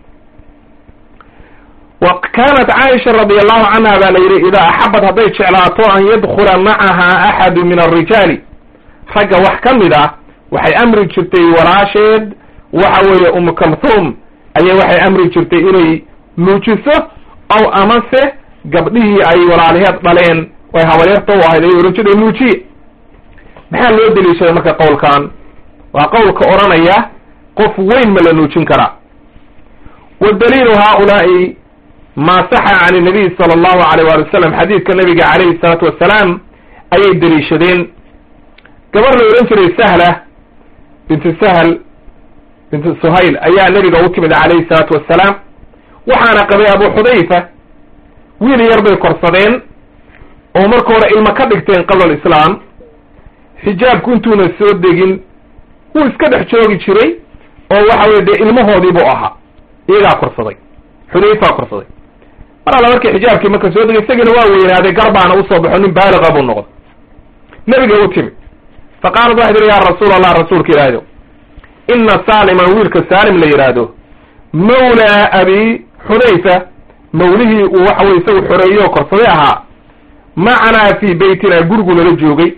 wa kaanat caaisha radi allahu canha baa la yidhi idaa axabad hadday jeclaato an yadkula macaha axadu min alrijaali ragga wax ka mid ah waxay amri jirtay walaasheed waxa weeye umu kalthum ayay waxay amri jirtay inay nuujiso ow amase gabdhihii ay walaaliheed dhaleen ay habaryarta u ahayd ay ohan jireen nuujiye maxaa loo deliishaday marka qowlkan waa qowlka odhanaya qof weyn ma la nuujin karaa wadaliilu haaulaai maa saxa can nabiy sala allahu alayh wali wasalam xadiidka nabiga calayhi salaatu wassalaam ayay deliishadeen gabar la odhan jiray sahla bintu sahl bintu suhayl ayaa nebiga u timid calayhi salaatu wassalaam waxaana qabay abu xudayfa wiil yar bay korsadeen oo marka hore ilmo ka dhigteen qabla alislaam xijaabku intuuna soo degin wuu iska dhex joogi jiray oo waxa weye dee ilmahoodii buu ahaa iyagaa korsaday xudayfaa korsaday mar alla markii xijaabkii marka soo degay isagina waa weynaaday garbaana usoo baxo nin baaliqa buu noqday nebiga u timi fa qaalat waxay tihi yaa rasuul allah rasuulka ilaahido ina saaliman wiilka saalim la yidhaahdo mawlaa abi xudayfa mawlihii uu waxa weye isagu xoreeyey oo korsaday ahaa macanaa fii beytina gurigu nala joogay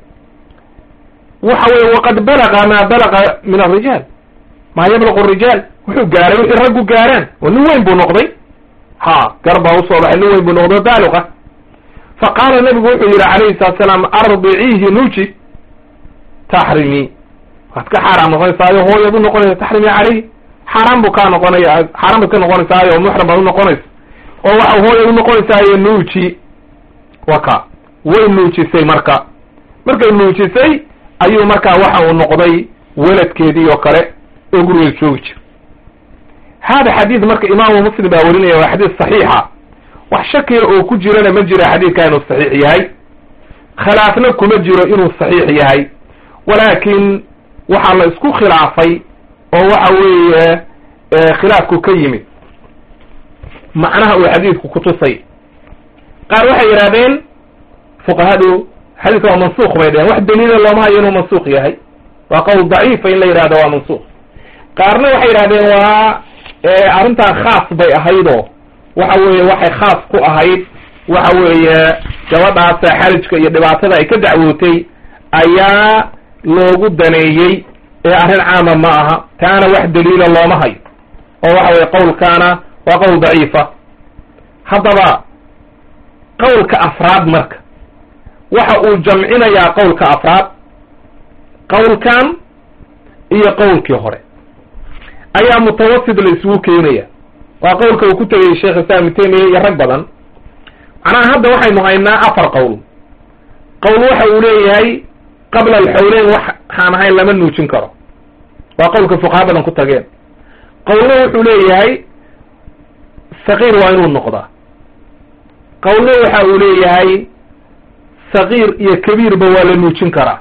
waxa weye waqad balaga maa balaga min alrijaal maa yablaqu rijaal wuxuu gaaray wixii raggu gaaraan oo nin weyn buu noqday ha gar baa usoo baxay nin weyn buu noqday baaliqa fa qaala nabigu wuxuu yidhi calayhi salatu salaam ardiciihi nuji taxrimi waad ka xaaraam noqonaysaayo hooyaad u noqonaysa taxrimi caleyhi xaaraan buu kaa noqonaya xaaraan baad ka noqonaysaayo muxram baad unoqonaysa oo waxa hooyaad unoqonaysaayo nuuji waka way nuujisay marka markay nuujisay ayuu markaa waxa uu noqday weladkeedii oo kale oo gurigeeda joogi jira hada xadiid marka imaamu muslim baa werinaya waa xadiis saxiixa wax shakiya oo ku jirana ma jira xadiidka inuu saxiix yahay khilaafna kuma jiro inuu saxiix yahay walaakin waxaa la isku khilaafay oo waxa weeye khilaafku ka yimid macnaha uu xadiidku kutusay qaar waxay yidhahdeen fuqahadu xadiidka waa mansuuq bay dheheen wax daliila looma hayo inuu mansuuq yahay waa qowl daciifa in la yidhahdo waa mansuuq qaarna waxay yidhahdeen waa arrintan khaas bay ahaydoo waxa weeye waxay khaas ku ahayd waxa weeye gabadhaasa xarijka iyo dhibaatada ay ka dacwootay ayaa loogu daneeyey ee arrin caama ma aha taana wax daliila looma hayo oo waxa weye qowlkaana waa qowl daciifa haddaba qowlka afraad marka waxa uu jamcinayaa qowlka afraad qowlkan iyo qowlkii hore ayaa mutawasit la isugu keenaya waa qowlka uu ku tegay sheekh islam ibn taymiya iyo rag badan macnaha hadda waxaynu haynaa afar qowl qowl waxa uu leeyahay qabla alxawleyn waxaan ahayn lama nuujin karo waa qowlka fuqaha badan ku tageen qowlna wuxuu leeyahay saqiir waa inuu noqdaa qowlna waxa uu leeyahay saqiir iyo kabiirba waa la nuujin karaa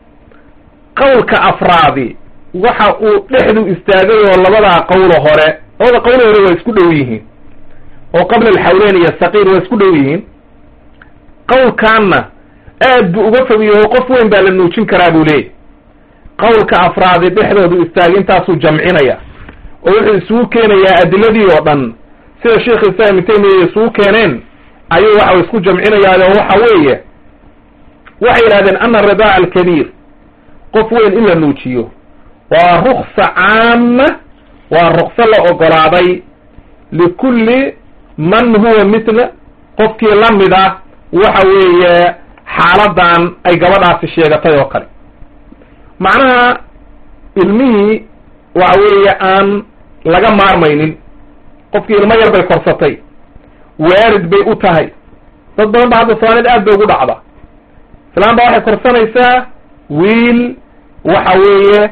qowlka afraadi waxa uu dhexdu istaagay oo labadaa qowlo hore labada qowlo hore waa isku dhow yihiin oo qabla alxawleyn iyo saqiir waa isku dhow yihiin qowlkaanna aad buu uga fogiyaho qof weyn baa la nuujin karaa buu leeyahy qowlka afraadi dhexdoodu istaagay intaasuu jamcinaya oo wuxuu isugu keenayaa adiladii oo dhan sida sheikh islam ibn taymiya isugu keeneen ayuu waxa isku jamcinayaayo waxa weeye waxay yidhahdeen ana ridaaca alkabiir qof weyn in la nuujiyo waa ruksa caama waa rukso la ogolaaday likulli man huwa mitla qofkii la mid ah waxa weeye xaaladan ay gabadhaasi sheegatay oo kale macnaha ilmihii waxa weeye aan laga maarmaynin qofkii ilmo yar bay korsatay waarid bay u tahay dad badan ba hadda soomaalida aad bay ugu dhacda islaan baa waxay korsanaysaa wiil waxa weeye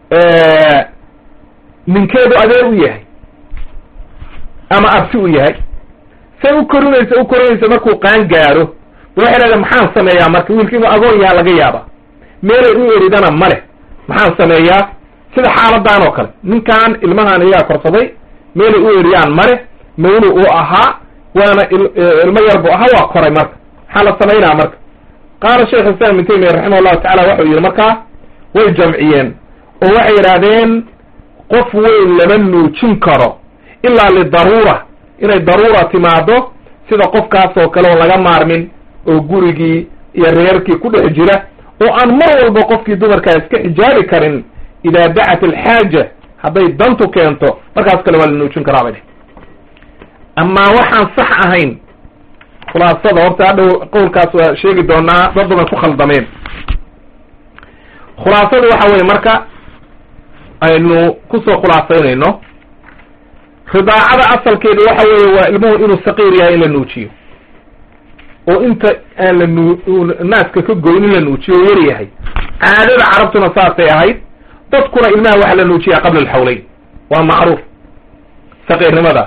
ninkeedu adeer u yahay ama abti u yahay say u korinaysa u korinaysa markuu qaan gaaro waxay dhahda maxaan sameeyaa marka wiilka inuu agoon yaha laga yaaba meelay u eridana ma leh maxaan sameeyaa sida xaaladan oo kale ninkan ilmahan iyagaa korsaday meelay u eriyaan male mawlu uu ahaa waana ilmo yar bu ahaa waa koray marka maxaa la samaynaa marka qaala sheekh islam ibn taymiya raximah llahu tacala waxau yidhi markaa way jamciyeen oo waxay yidhaahdeen qof weyn lama nuujin karo ilaa lidaruura inay daruura timaado sida qofkaas oo kale oo laga maarmin oo gurigii iyo reerkii ku dhex jira oo aan mar walba qofkii dumarkaa iska xijaabi karin idaa dacat alxaaja hadday dantu keento markaas kale waa la nuujin karaa bay dheh amaa waxaan sax ahayn khulaasada horta hadhow qowlkaas waa sheegi doonaa dad badan ku khaldameen khulaasadu waxa weye marka aynu kusoo khulaasaynayno ridaacada asalkeedu waxa weeye waa ilmuhu inuu saqiir yahay in la nuujiyo oo inta aan la nu naaska ka goyn in la nuujiyo oo yar yahay caadada carabtuna saasay ahayd dadkuna ilmaha waxa la nuujiyaa qabla alxawleyn waa macruuf saqiirnimada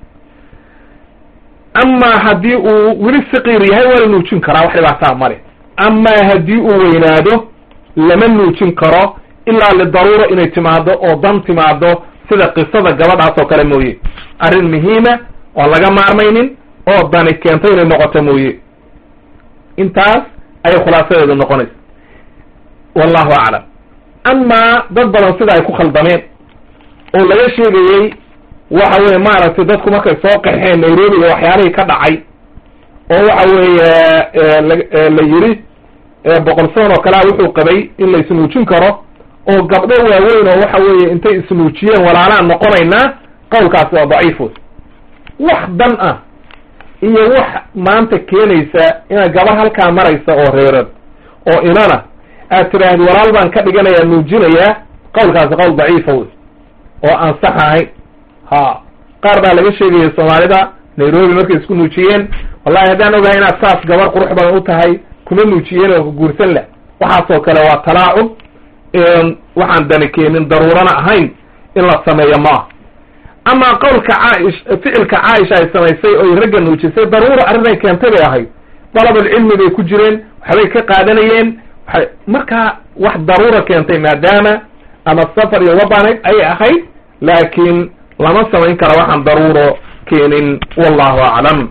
amaa haddii uu weli saqiir yahay waa la nuujin karaa wax dhibaataa male amaa haddii uu weynaado lama nuujin karo ilaa lidaruura inay timaado oo dan timaado sida qisada gabadhaas oo kale mooye arrin muhiima oon laga maarmaynin oo dani keento inay noqoto mooye intaas ayay khulaasadeedu noqonaysa wallahu aclam amaa dad badan sida ay ku khaldameen oo laga sheegayey waxa weye maaragtay dadku markay soo qaxeen nairobi iyo waxyaalihii ka dhacay oo waxa weeye la yiri boqol soon oo kalea wuxuu qabay in la isnuujin karo oo gabdho waaweyn oo waxa weeye intay isnuujiyeen walaalaan noqonaynaa qowlkaasi waa daciif wey wax dan ah iyo wax maanta keenaysa inaad gabar halkaa maraysa oo reerad oo inana aad tiraahdi walaal baan ka dhiganayaa nuujinayaa qowlkaasi qowl daciifa wey oo aan sax ahayn ha qaar baa laga sheegaya soomaalida nairobi markay isku nuujiyeen wallahi haddaan ogahay inaad saas gabar qurux badan u tahay kuma nuujiyeen oo guursan leh waxaasoo kale waa talaacub waxaan dani keenin daruurana ahayn in la sameeyo maaha amaa qowlka caaish ficilka caaisha ay samaysay oy ragga nuujisay daruura arrinay keentay bay ahayd dalabulcilmi bay ku jireen waxbay ka qaadanayeen waay markaa wax daruura keentay maadaama ama safar iyo wadanid ayay ahayd laakiin lama samayn kara waxaan daruuro keenin wallahu aclam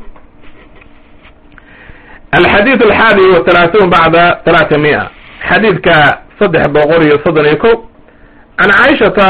alxadiid alxaadi wathalaathuun bacda talaata mia xadiidka saddex boqol iyo soddon iyo ko can caaishata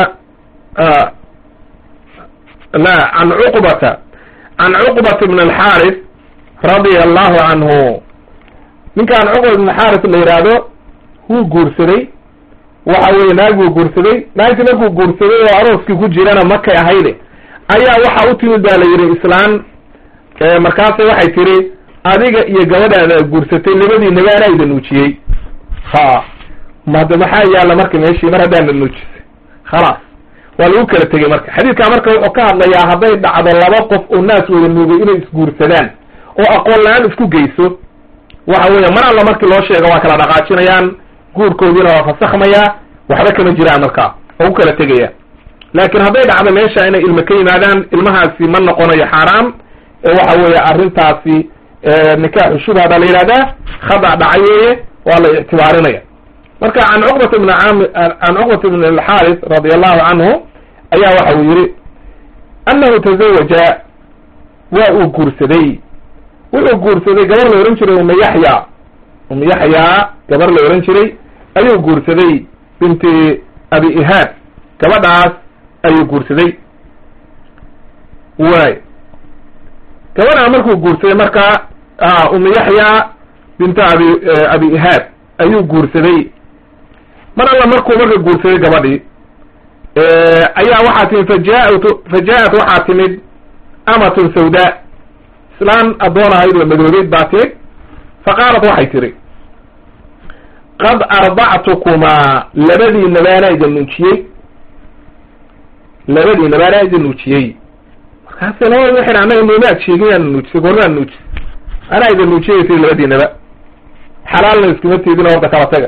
la can cuqbata can cuqbata bn alxaaris radia allahu canhu ninkaan cuqbat bn xaaris la yidhaahdo wuu guursaday waxa weye naag buu guursaday naagti markuu guursaday oo arooskii ku jirana makay ahayde ayaa waxa u timid baa la yidhi islaan markaasa waxay tiri adiga iyo gabadhaada guursatay labadiinaba anaa ida nuujiyey ha made maxaa yaalla marka meeshii mar haddaana nuujisay khalaas waa lagu kala tegey marka xadiidkaa marka wuxuu ka hadlayaa hadday dhacdo laba qof oo naas wada nuugay inay isguursadaan oo aqoon la-aan isku geyso waxa weeye mar alla markii loo sheego waa kala dhaqaajinayaan guurkoodiina waa fasakhmayaa waxba kama jiraan markaa oo ku kala tegaya laakiin hadday dhacdo meesha inay ilmo ka yimaadaan ilmahaasi ma noqonayo xaaraam waxa weeye arrintaasi nikaaxu shubha baa la yidhahdaa khada dhacay weeye waa la ictibaarinaya marka can cuqbata bn am can cuqbata bn alxaaris radi allahu canhu ayaa waxa uu yihi annahu tazawaja waa uu guursaday wuxuu guursaday gabar la ohan jiray uma yaxya uma yaxyaa gabar la ohan jiray ayuu guursaday binti abi ihaab gabadhaas ayuu guursaday waay gabadhaa markuu guursaday marka uma yaxya binti abi abi ihaab ayuu guursaday mar alla markuu marka guursaday gabadhii ayaa waxaa timid fajaat faja-at waxaa timid amatun sawda islaan addoon ahayd oo madoobeyd baa timid faqaalat waxay tiri qad ardactukumaa labadiinaba anaa idin nuujiyey labadiinaba anaa idin nuujiyey markaase labada waxay annaga noomaad sheegin yaana nuujisay goormaad nuujisay anaa idin nuujiyay tiri labadiinaba xalaalna iskuma tiidin horta kala taga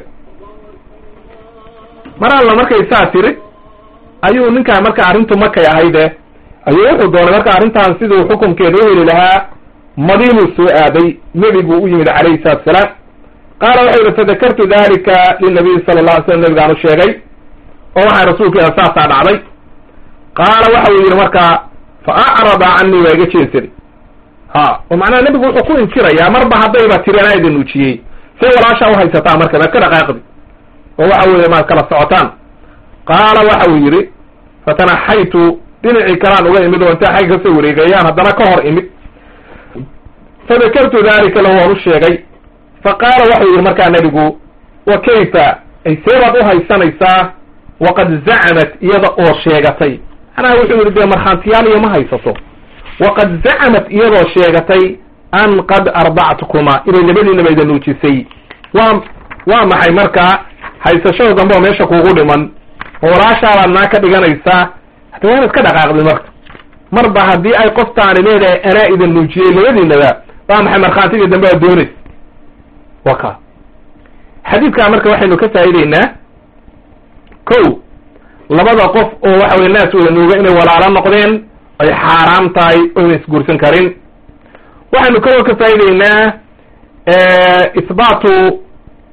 mar alla markay saa tiri ayuu ninkaan marka arrintu makay ahayde ayuu wuxuu doonay marka arrintan siduu xukunkeeda u heli lahaa madiinuu soo aaday nebiguu u yimid calayhi salatu salaam qaala wuxuu yihi fadakartu dalika linabiyi sala la alay slam nabigaan u sheegay oo waxaa rasuulkeeda saasaa dhacday qaala waxa uu yidhi markaa fa acrada canii waa iga jeensani ha oo macnaha nebigu wuxuu ku inkirayaa marba haddayba tiri anaa idin nuujiyey say walaashaa uhaysataa marka maad ka dhaqaaqdi oo waxa weeye maad kala socotaan qaala waxa uu yidhi fatanaxaytu dhinacii kalaan uga imid oo intaa xagga kasoo wareegayaan haddana ka hor imid fadakartu dalika lahu waan u sheegay fa qaala waxau yidhi markaa nebigu wa kayfa ay seebaad uhaysanaysaa waqad zacamat iyada oo sheegatay macnaha wuxuu yidhi dee markhaantiyaal iyo ma haysato waqad zacamat iyadoo sheegatay an qad ardactukuma inay labadiinaba ida nuujisay waa waa maxay markaa haysashada dambe oo meesha kuugu dhiman oo walaashaabaad naa ka dhiganaysaa hadda waa inaad ka dhaqaaqdin marka marba haddii ay qoftaani leedahay anaa idin nuujiyey labadiinaba waa maxay markhaantigii dambe aad doonays wa ka xadiidkaa marka waxaynu ka faa'ideynaa ko labada qof oo waxa weye naas wada nuuga inay walaalo noqdeen ay xaaraam tahay oyna isguursan karin waxaynu kaloo ka faa'ideynaa isbaatu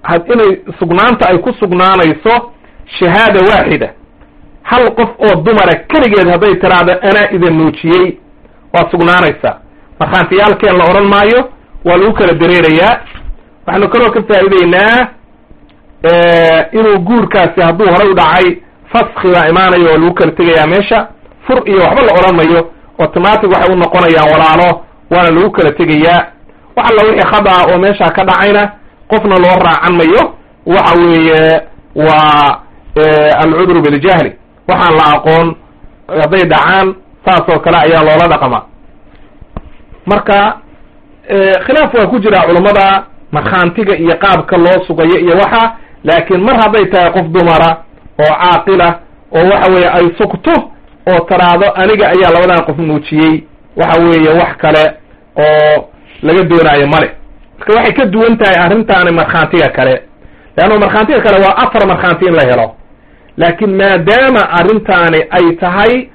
inay sugnaanta ay ku sugnaanayso shahaada waaxida hal qof oo dumara keligeed hadday tiraahdo anaa idin nuujiyey waa sugnaanaysaa markhaantiyaalkeen la odhan maayo waa lagu kala dareerayaa waxaanu kaloo ka faa'ideynaa inuu guurkaasi hadduu horay u dhacay faski baa imaanayo oo lagu kala tegayaa meesha fur iyo waxba la odhan mayo automatic waxay u noqonayaan walaalo waana lagu kala tegayaa wax alla wixii khada oo meesha ka dhacayna qofna loo raacan mayo waxa weeye waa alcudru biljahli waxaan la aqoon hadday dhacaan saas oo kale ayaa loola dhaqmaa marka khilaaf waa ku jira culammada markhaantiga iyo qaabka loo sugayo iyo waxa laakiin mar hadday tahay qof dumara oo caaqila oo waxa weeye ay sugto oo taraado aniga ayaa labadan qof nuujiyey waxa weeye wax kale oo laga doonaayo male marka waxay ka duwan tahay arrintaani markhaantiga kale leanna markhaantiga kale waa afar markhaanti in la helo laakiin maadaama arrintaani ay tahay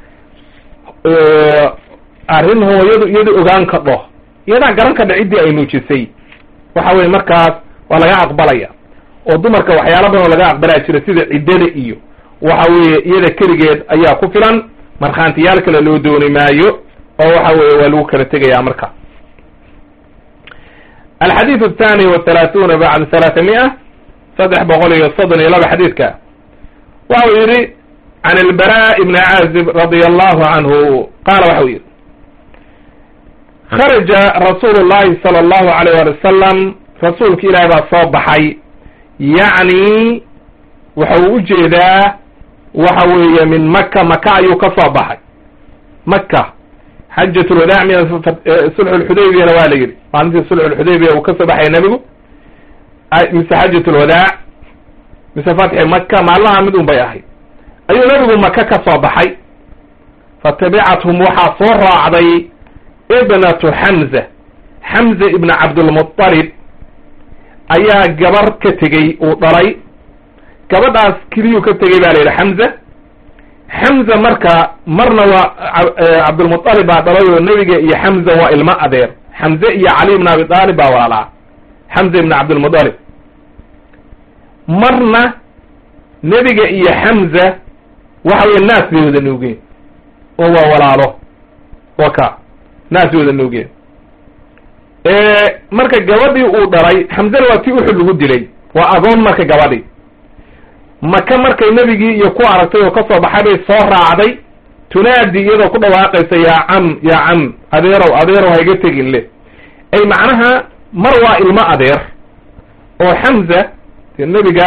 arrin hooyadu iyada ogaan kadho iyadaa garan kadha ciddii ay nuujisay waxa weye markaas waa laga aqbalaya oo dumarka waxyaala badan oo laga aqbalaya jira sida ciddada iyo waxa weeye iyada keligeed ayaa ku filan markhaantiyaal kale loo dooni maayo oo waxa weeye waa lagu kala tegaya marka alxadiid athani wathalaathuuna bacda thalaathamia saddex boqol iyo soddon iyo laba xadiidka waxau yidhi can albara ibni caazib radia allahu canhu qaala waxau yidhi kharaja rasuulu llahi sala allahu alayh wali wasalam rasuulka ilaahi baa soo baxay yacni waxa uu ujeedaa waxa weeye min maka maka ayuu ka soo baxay maka xajat lwadaac min sulxu lxudaybiyana waa la yidhi maalintii sulxu lxudaybiya uu kasoo baxay nebigu mise xajat lwadaac mise fatxi maka maalmaha mid un bay ahayd ayuu nebigu maka ka soo baxay fatabicathum waxaa soo raacday ibnatu xamza xamza ibna cabdulmuطalib ayaa gabar ka tegey uu dhalay gabadhaas keliyuu ka tegey ba la yidhi xamza xamza marka marna waa cabdulmuطalib baa dhalay oo nebiga iyo xamza waa ilmo adeer xamze iyo cali ibn abi aalib baa walaalaa xamza ibn cabdilmuطalib marna nebiga iyo xamza waxa weye naas bay wada nuugeen oo waa walaalo wa ka naas bay wada nuugeen marka gabadhii uu dhalay xamzana waa tii uxud lagu dilay waa agoon marka gabadhii maka markay nebigii iyo ku aragtay oo kasoo baxay bay soo raacday tunaadi iyadoo ku dhawaaqaysa yaa cam yaa cam adeerow adeerow hayga tegin le ay macnaha mar waa ilmo adeer oo xamza de nebiga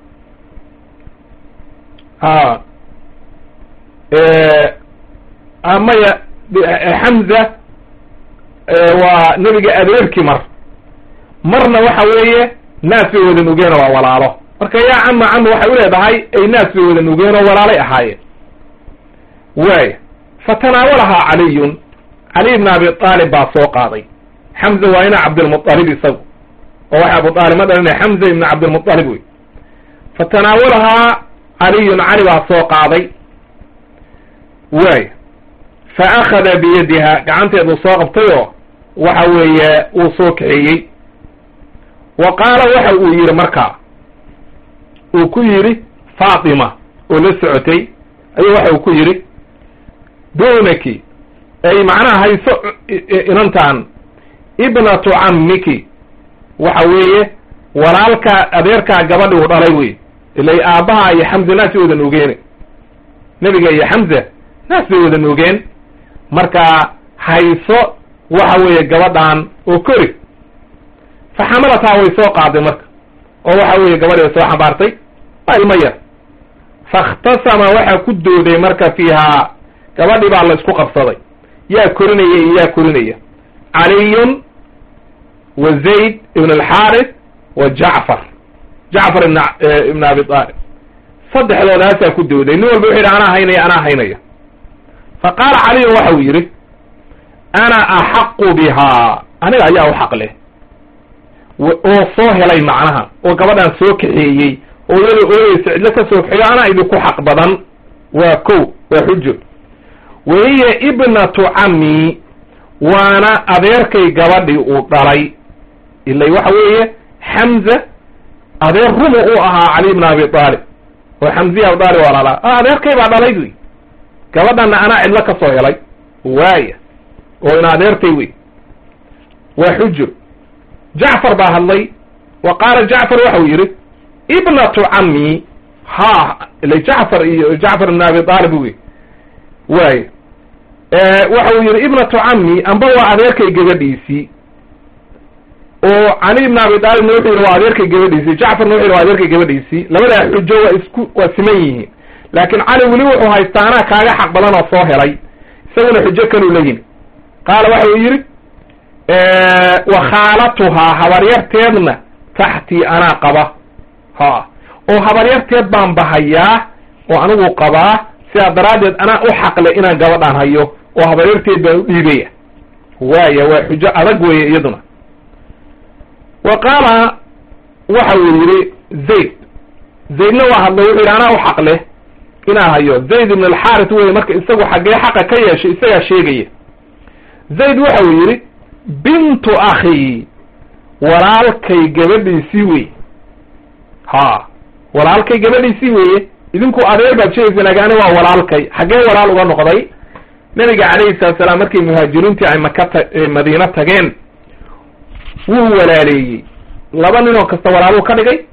a maya xamza waa nebiga adeerkii mar marna waxa weeye naas bay wada nugeen waa walaalo marka yaa cama cama waxay uleedahay ay naas bay wada nugeen oo walaalay ahaayeen waaya fatanaawalahaa caliyun cali ibn abi aalib baa soo qaaday xamza waa ina cabdilmualib isagu oo waxa abu aalib ma dhalina xamza ibn cabdilmualib wey fatanaawalahaa caliyun cali baa soo qaaday waaya fa akhada biyadiha gacanteeduu soo qabtay oo waxa weeye wuu soo kaxeeyey wa qaala waxa uu yidhi markaa uu ku yidhi faatima oo la socotay ayuu waxa uu ku yidhi dunaki ay macnaha hayso inantan ibnatu cammiki waxa weeye walaalkaa adeerkaa gabadhi uu dhalay wey ilay aabbaha iyo xamza naas bay wada nuugeen nebiga iyo xamza naas bay wada nuugeen markaa hayso waxa weeye gabadhan oo kori fa xamalataa way soo qaaday marka oo waxa weeye gabadhi way soo xambaartay waa ilmo yar faاkhtasama waxaa ku dooday marka fiihaa gabadhi baa la isku qabsaday yaa korinaya iyo yaa korinaya caliyun wa zayd ibn alxaaris wa jacfar jacfar ibn ibn abi aalib saddexdoodaasaa ku dooday nin walba wuxu yidhi anaa haynaya anaa haynaya fa qaala caliyun waxa uu yidhi ana axaqu bihaa aniga ayaa u xaq leh oo soo helay macnaha oo gabadhan soo kaxeeyey oo iyada ooyeysa cidlo ka soo kaxeeyo anaa idinku xaq badan waa ko waa xujo wahiya ibnatu cammi waana adeerkay gabadhii uu dhalay ilay waxa weeye xamza adeer rumu u ahaa cali bn abi aalib oo xamziya abi aalib walaalaa adeerkay baa dhalay wey gabadhana anaa cidlo ka soo helay waaya oo in adeertay wey waa xujo jacfar baa hadlay wa qaala jacfar waxau yidhi ibnatu cammi ha ila jacfar iyo jacfar ibn abi aalib wey waaya waxau yidhi ibnatu cammi amba waa adeerkay gabadhiisii oo cali ibn abi aalibna wuxuu yidhi waa adeerkay gabadhiisii jacfarna wuxu yidhi waa adeerkay gabadhiisii labadaa xujo waa isku waa siman yihiin laakiin cali weli wuxuu haystaa anaa kaaga xaq badan oo soo helay isaguna xujo kaluu la yimi qaala waxau yidhi wa khaalatuhaa habaryarteedna taxtii anaa qaba ha oo habaryarteed baan bahayaa oo anigu qabaa sidaa daraaddeed anaa u xaqle inaan gabadhaan hayo oo habaryarteed baan u dhiibaya waaya waa xujo adag weeye iyaduna wa qaala waxa uu yidhi zayd zaydna waa hadlay wuxuu yidhi anaa u xaq leh inaa hayo zayd ibn alxaaris weye marka isagu xaggee xaqa ka yeeshay isagaa sheegaya zayd waxa uu yidhi bintu akhi walaalkay gabadhiisii wey ha walaalkay gabadhiisii weeye idinku adeer baad sheegaysa laakin ani waa walaalkay xaggee walaal uga noqday nabiga calayhi salatu salaam markii muhaajiriintii ay maka ta madiino tageen wuu walaaleeyey laba ninoo kasta walaaluu ka dhigay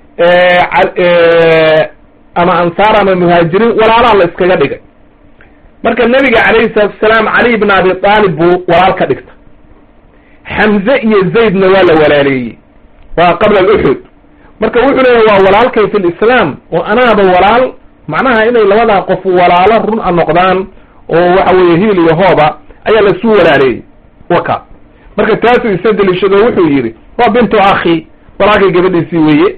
ama ansaar ama muhaajiriin walaalaa la iskaga dhigay marka nabiga calayhi salatu salaam cali ibn abi aalib buu walaal ka dhigta xamze iyo zaydna waa la walaaleeyey waa qabla aluxud marka wuxuu leeyahy waa walaalkay fi lislaam oo anaaba walaal macnaha inay labadaa qof walaalo run a noqdaan oo waxa weeye hiil iyo hooba ayaa laisu walaaleeyey waka marka taasuu isa deliishado wuxuu yidhi waa bintu akhi walaalkay gabadhiisii weeye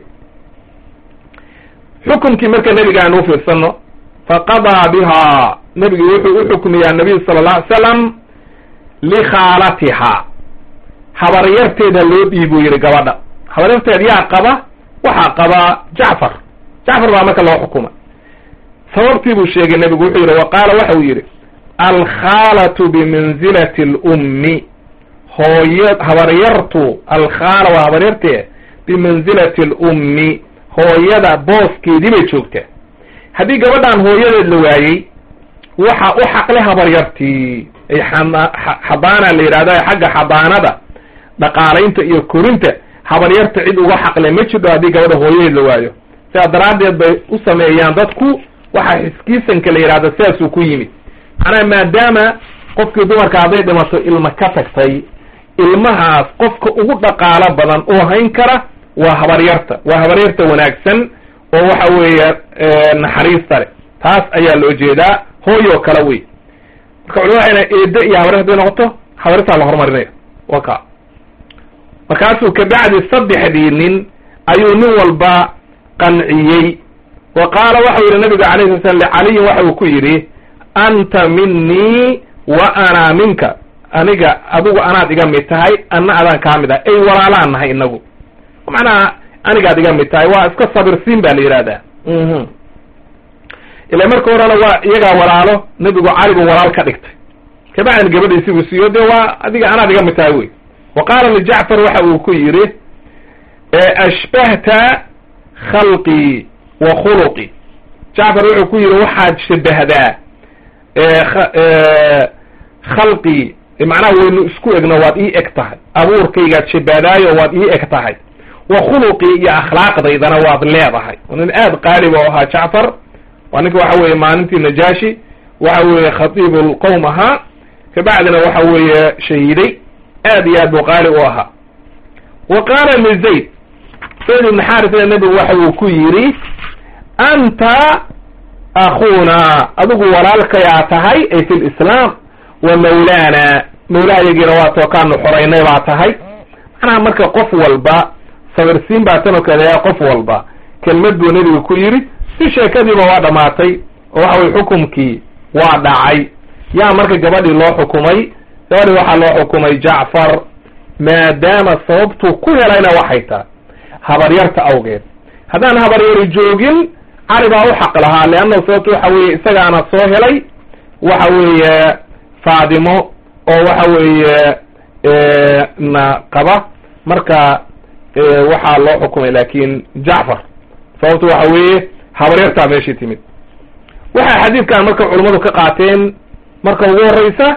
xukumkii marka nebiga aan u fiirsano faqadaa bihaa nebigi wuxuu u xukmiyaa nabiy sala alla alay salam likhaalatihaa habaryarteeda loo dhiibuu yidhi gabadha habaryarteed yaa qaba waxaa qaba jacfar jacfar baa marka loo xukuma sababtii buu sheegay nebigu wuxuu yidhi wa qaala waxa uu yidhi alkhaalatu bimanzilati lummi hooya habaryartu alkhaala waa habaryartee bimanzilati lummi hooyada booskeedii bay joogtaa haddii gabadhaan hooyadeed la waayey waxa u xaqle habaryartii ay xabaana la yidhahda xagga xabaanada dhaqaalaynta iyo korinta habaryarta cid uga xaqle ma jidho haddii gabadha hooyadeed la waayo sidaa daraaddeed bay u sameeyaan dadku waxa xiskiisanka la yidhahda sidaasuu ku yimid macnaha maadaama qofkii dumarka hadday dhimato ilma ka tagtay ilmahaas qofka ugu dhaqaalo badan oo hayn kara waa habaryarta waa habaryarta wanaagsan oo waxa weeye naxariista leh taas ayaa loo jeedaa hooyoo kale wey marka culama waxay na eeddo iyo habaryar haday noqoto habaryartaa la horumarinaya waka markaasuu kabacdi saddexdii nin ayuu nin walba qanciyey wa qaala waxau yidhi nabigu alayhi sala slam licaliyin waxa uu ku yidhi anta minii wa ana minka aniga adigu anaad iga mid tahay anna adaan kaa mid ah ay walaalaan nahay inagu macnaha anigaad iga mid tahay waa iska sabirsiin ba la yidhahdaa ila marka horena waa iyagaa walaalo nebigu cali buu walaal ka dhigtay kabacdin gabadhiisi buu siiyo dee waa adiga anaad iga mid tahay wey wa qaala lijacfar waxa uu ku yidhi ashbahta khalqii wa khuluqii jacfar wuxuu ku yidhi waxaad shabahdaa khalqii macnaha waynu isku egno waad ii eg tahay abuurkaygaad shabahdaayo waad ii eg tahay wa khuluqii iyo akhlaaqdaydana waad leedahay nin aad qaaliba o ahaa jacfar waa ninka waxa weeye maalintii najaashi waxa weeye khatiibu lqowm ahaa kabacdina waxa weeye shahiiday aad iyo aad buu qaali u ahaa wa qaala lizayd zayd ibn xarisna nebigu waxa uu ku yidhi anta akuuna adigu walaalkayaa tahay ay fi lislaam wa mawlaana mawlaayagiina waa tookaanu xoraynay baa tahay macnaha marka qof walba sabirsiin baa tanoo kaleeya qof walba kelmad buu nebigu ku yidhi si sheekadiiba waa dhamaatay oo waxa weye xukumkii waa dhacay yaa marka gabadhii loo xukumay gabadhii waxaa loo xukumay jacfar maadaama sababtuu ku helayna waxay tahay habaryarta awgeed haddaan habaryari joogin cali baa u xaq lahaa leanna sababtu waxa weeye isagaana soo helay waxa weeye faadimo oo waxa weeye na qaba marka waxaa loo xukumay laakin jacfar sababto waxa weeye habaryartaa meeshii timid waxay xadiidkan marka culummadu ka qaateen marka ugu horeysa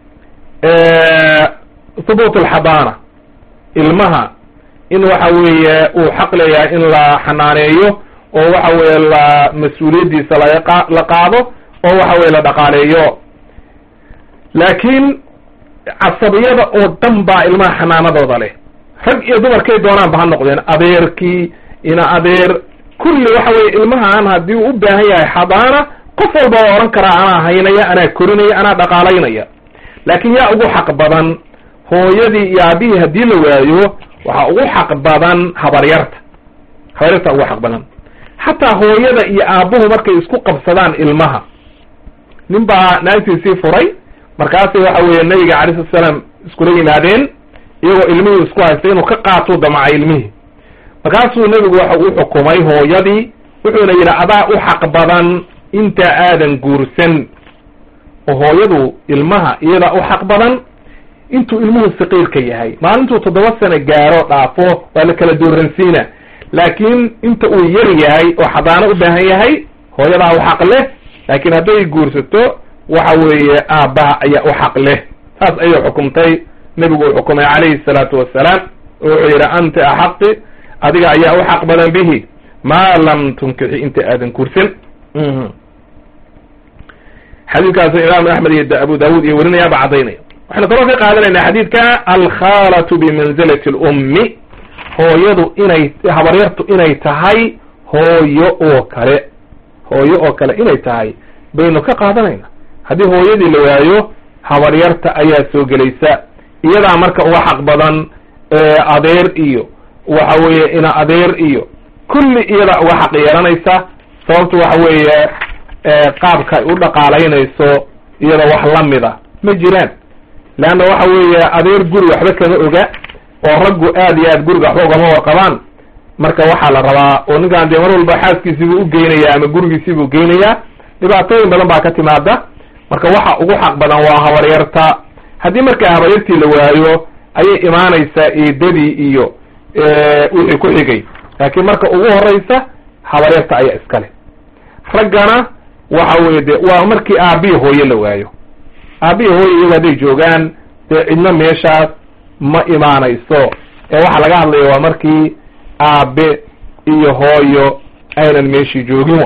thubuut alxadaana ilmaha in waxa weeye uu xaq leeyahay in la xanaaneeyo oo waxa weeye la mas-uuliyaddiisa laga la qaado oo waxa weye la dhaqaaleeyo laakiin casabiyada oo dhan baa ilmaha xanaanadooda leh rag iyo dumarkay doonaanba ha noqdeen adeerkii ina adeer kulli waxa weye ilmahaan haddii uu u baahan yahay xadaana qof walba waa odhan karaa anaa haynaya anaa korinaya anaa dhaqaalaynaya laakiin yaa ugu xaq badan hooyadii iyo aabihii haddii la waayo waxaa ugu xaq badan habaryarta habaryarta ugu xaq badan xataa hooyada iyo aabbuhu markay isku qabsadaan ilmaha nin baa naagtiisii furay markaasay waxa weeye nabiga calay slat salaam iskula yimaadeen iyagoo ilmihii isku haystay inuu ka qaatuu damacay ilmihii markaasuu nebigu waxa u xukumay hooyadii wuxuuna yidhi adaa u xaq badan inta aadan guursan oo hooyadu ilmaha iyadaa u xaq badan intuu ilmuhu saqiirka yahay maalintuu toddoba sano gaaro dhaafo waa la kala dooransiina laakiin inta uu yar yahay oo xadaano u baahan yahay hooyadaa u xaq leh laakiin hadday guursato waxa weeye aabbaha ayaa u xaq leh saas ayay xukumtay nebigu uu xukumay calayhi salaatu wassalaam oo wuxuu yidhi anta axaqi adiga ayaa u xaq badan bihi maa lam tunkixi inta aadan guursan xadiidkaasu imaamu axmed iyo abu daawud iyo werinayaaba caddaynaya waxaynu kaloo ka qaadanaynaa xadiidka alkhaalatu bimanzilati lummi hooyadu inay habaryartu inay tahay hooyo oo kale hooyo oo kale inay tahay baynu ka qaadanayna haddii hooyadii la waayo habaryarta ayaa soo gelaysa iyadaa marka uga xaq badan adeer iyo waxa weeye ina adeer iyo kulli iyadaa uga xaq yeelanaysa sababtu waxa weeye qaabka ay u dhaqaalaynayso iyada wax lamida ma jiraan leanna waxa weeye adeer guri waxba kama oga oo raggu aad iyo aad guriga waxba ugama warqabaan marka waxaa la rabaa oo ninkaan dee mar walba xaaskiisiibuu ugeynaya ama gurigiisiibuu geynayaa dhibaatooyin badan baa ka timaada marka waxa ugu xaq badan waa habaryarta haddii markaa habaryartii la waayo ayay imaanaysaa eedadii iyo wixii ku xigay laakiin marka ugu horeysa habaryarta ayaa iskale raggana waxa weye de waa markii aabbihi hooye la waayo aabbihi hooye iyago hadday joogaan dee cidno meeshaas ma imaanayso ee waxaa laga hadlaya waa markii aabe iyo hooyo aynan meeshii joogin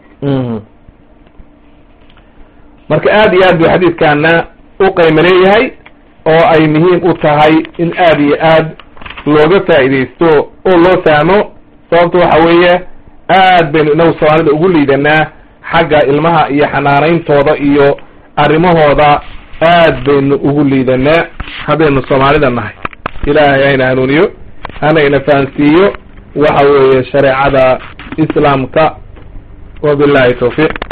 marka aad iyo aad buu xadiidkaana u qayma leeyahay oo ay muhiim u tahay in aad iyo aad looga faa'iidaysto oo loo fahmo sababta waxa weeye aad baynu inagu soomaalida ugu liidanaa xagga ilmaha iyo xanaanayntooda iyo arrimahooda aad baynu ugu liidanaa haddaynu soomaalida nahay ilaahay hayna hanuuniyo hanayna fahansiiyo waxa weeye shareecada islaamka wabillahi tawfiiq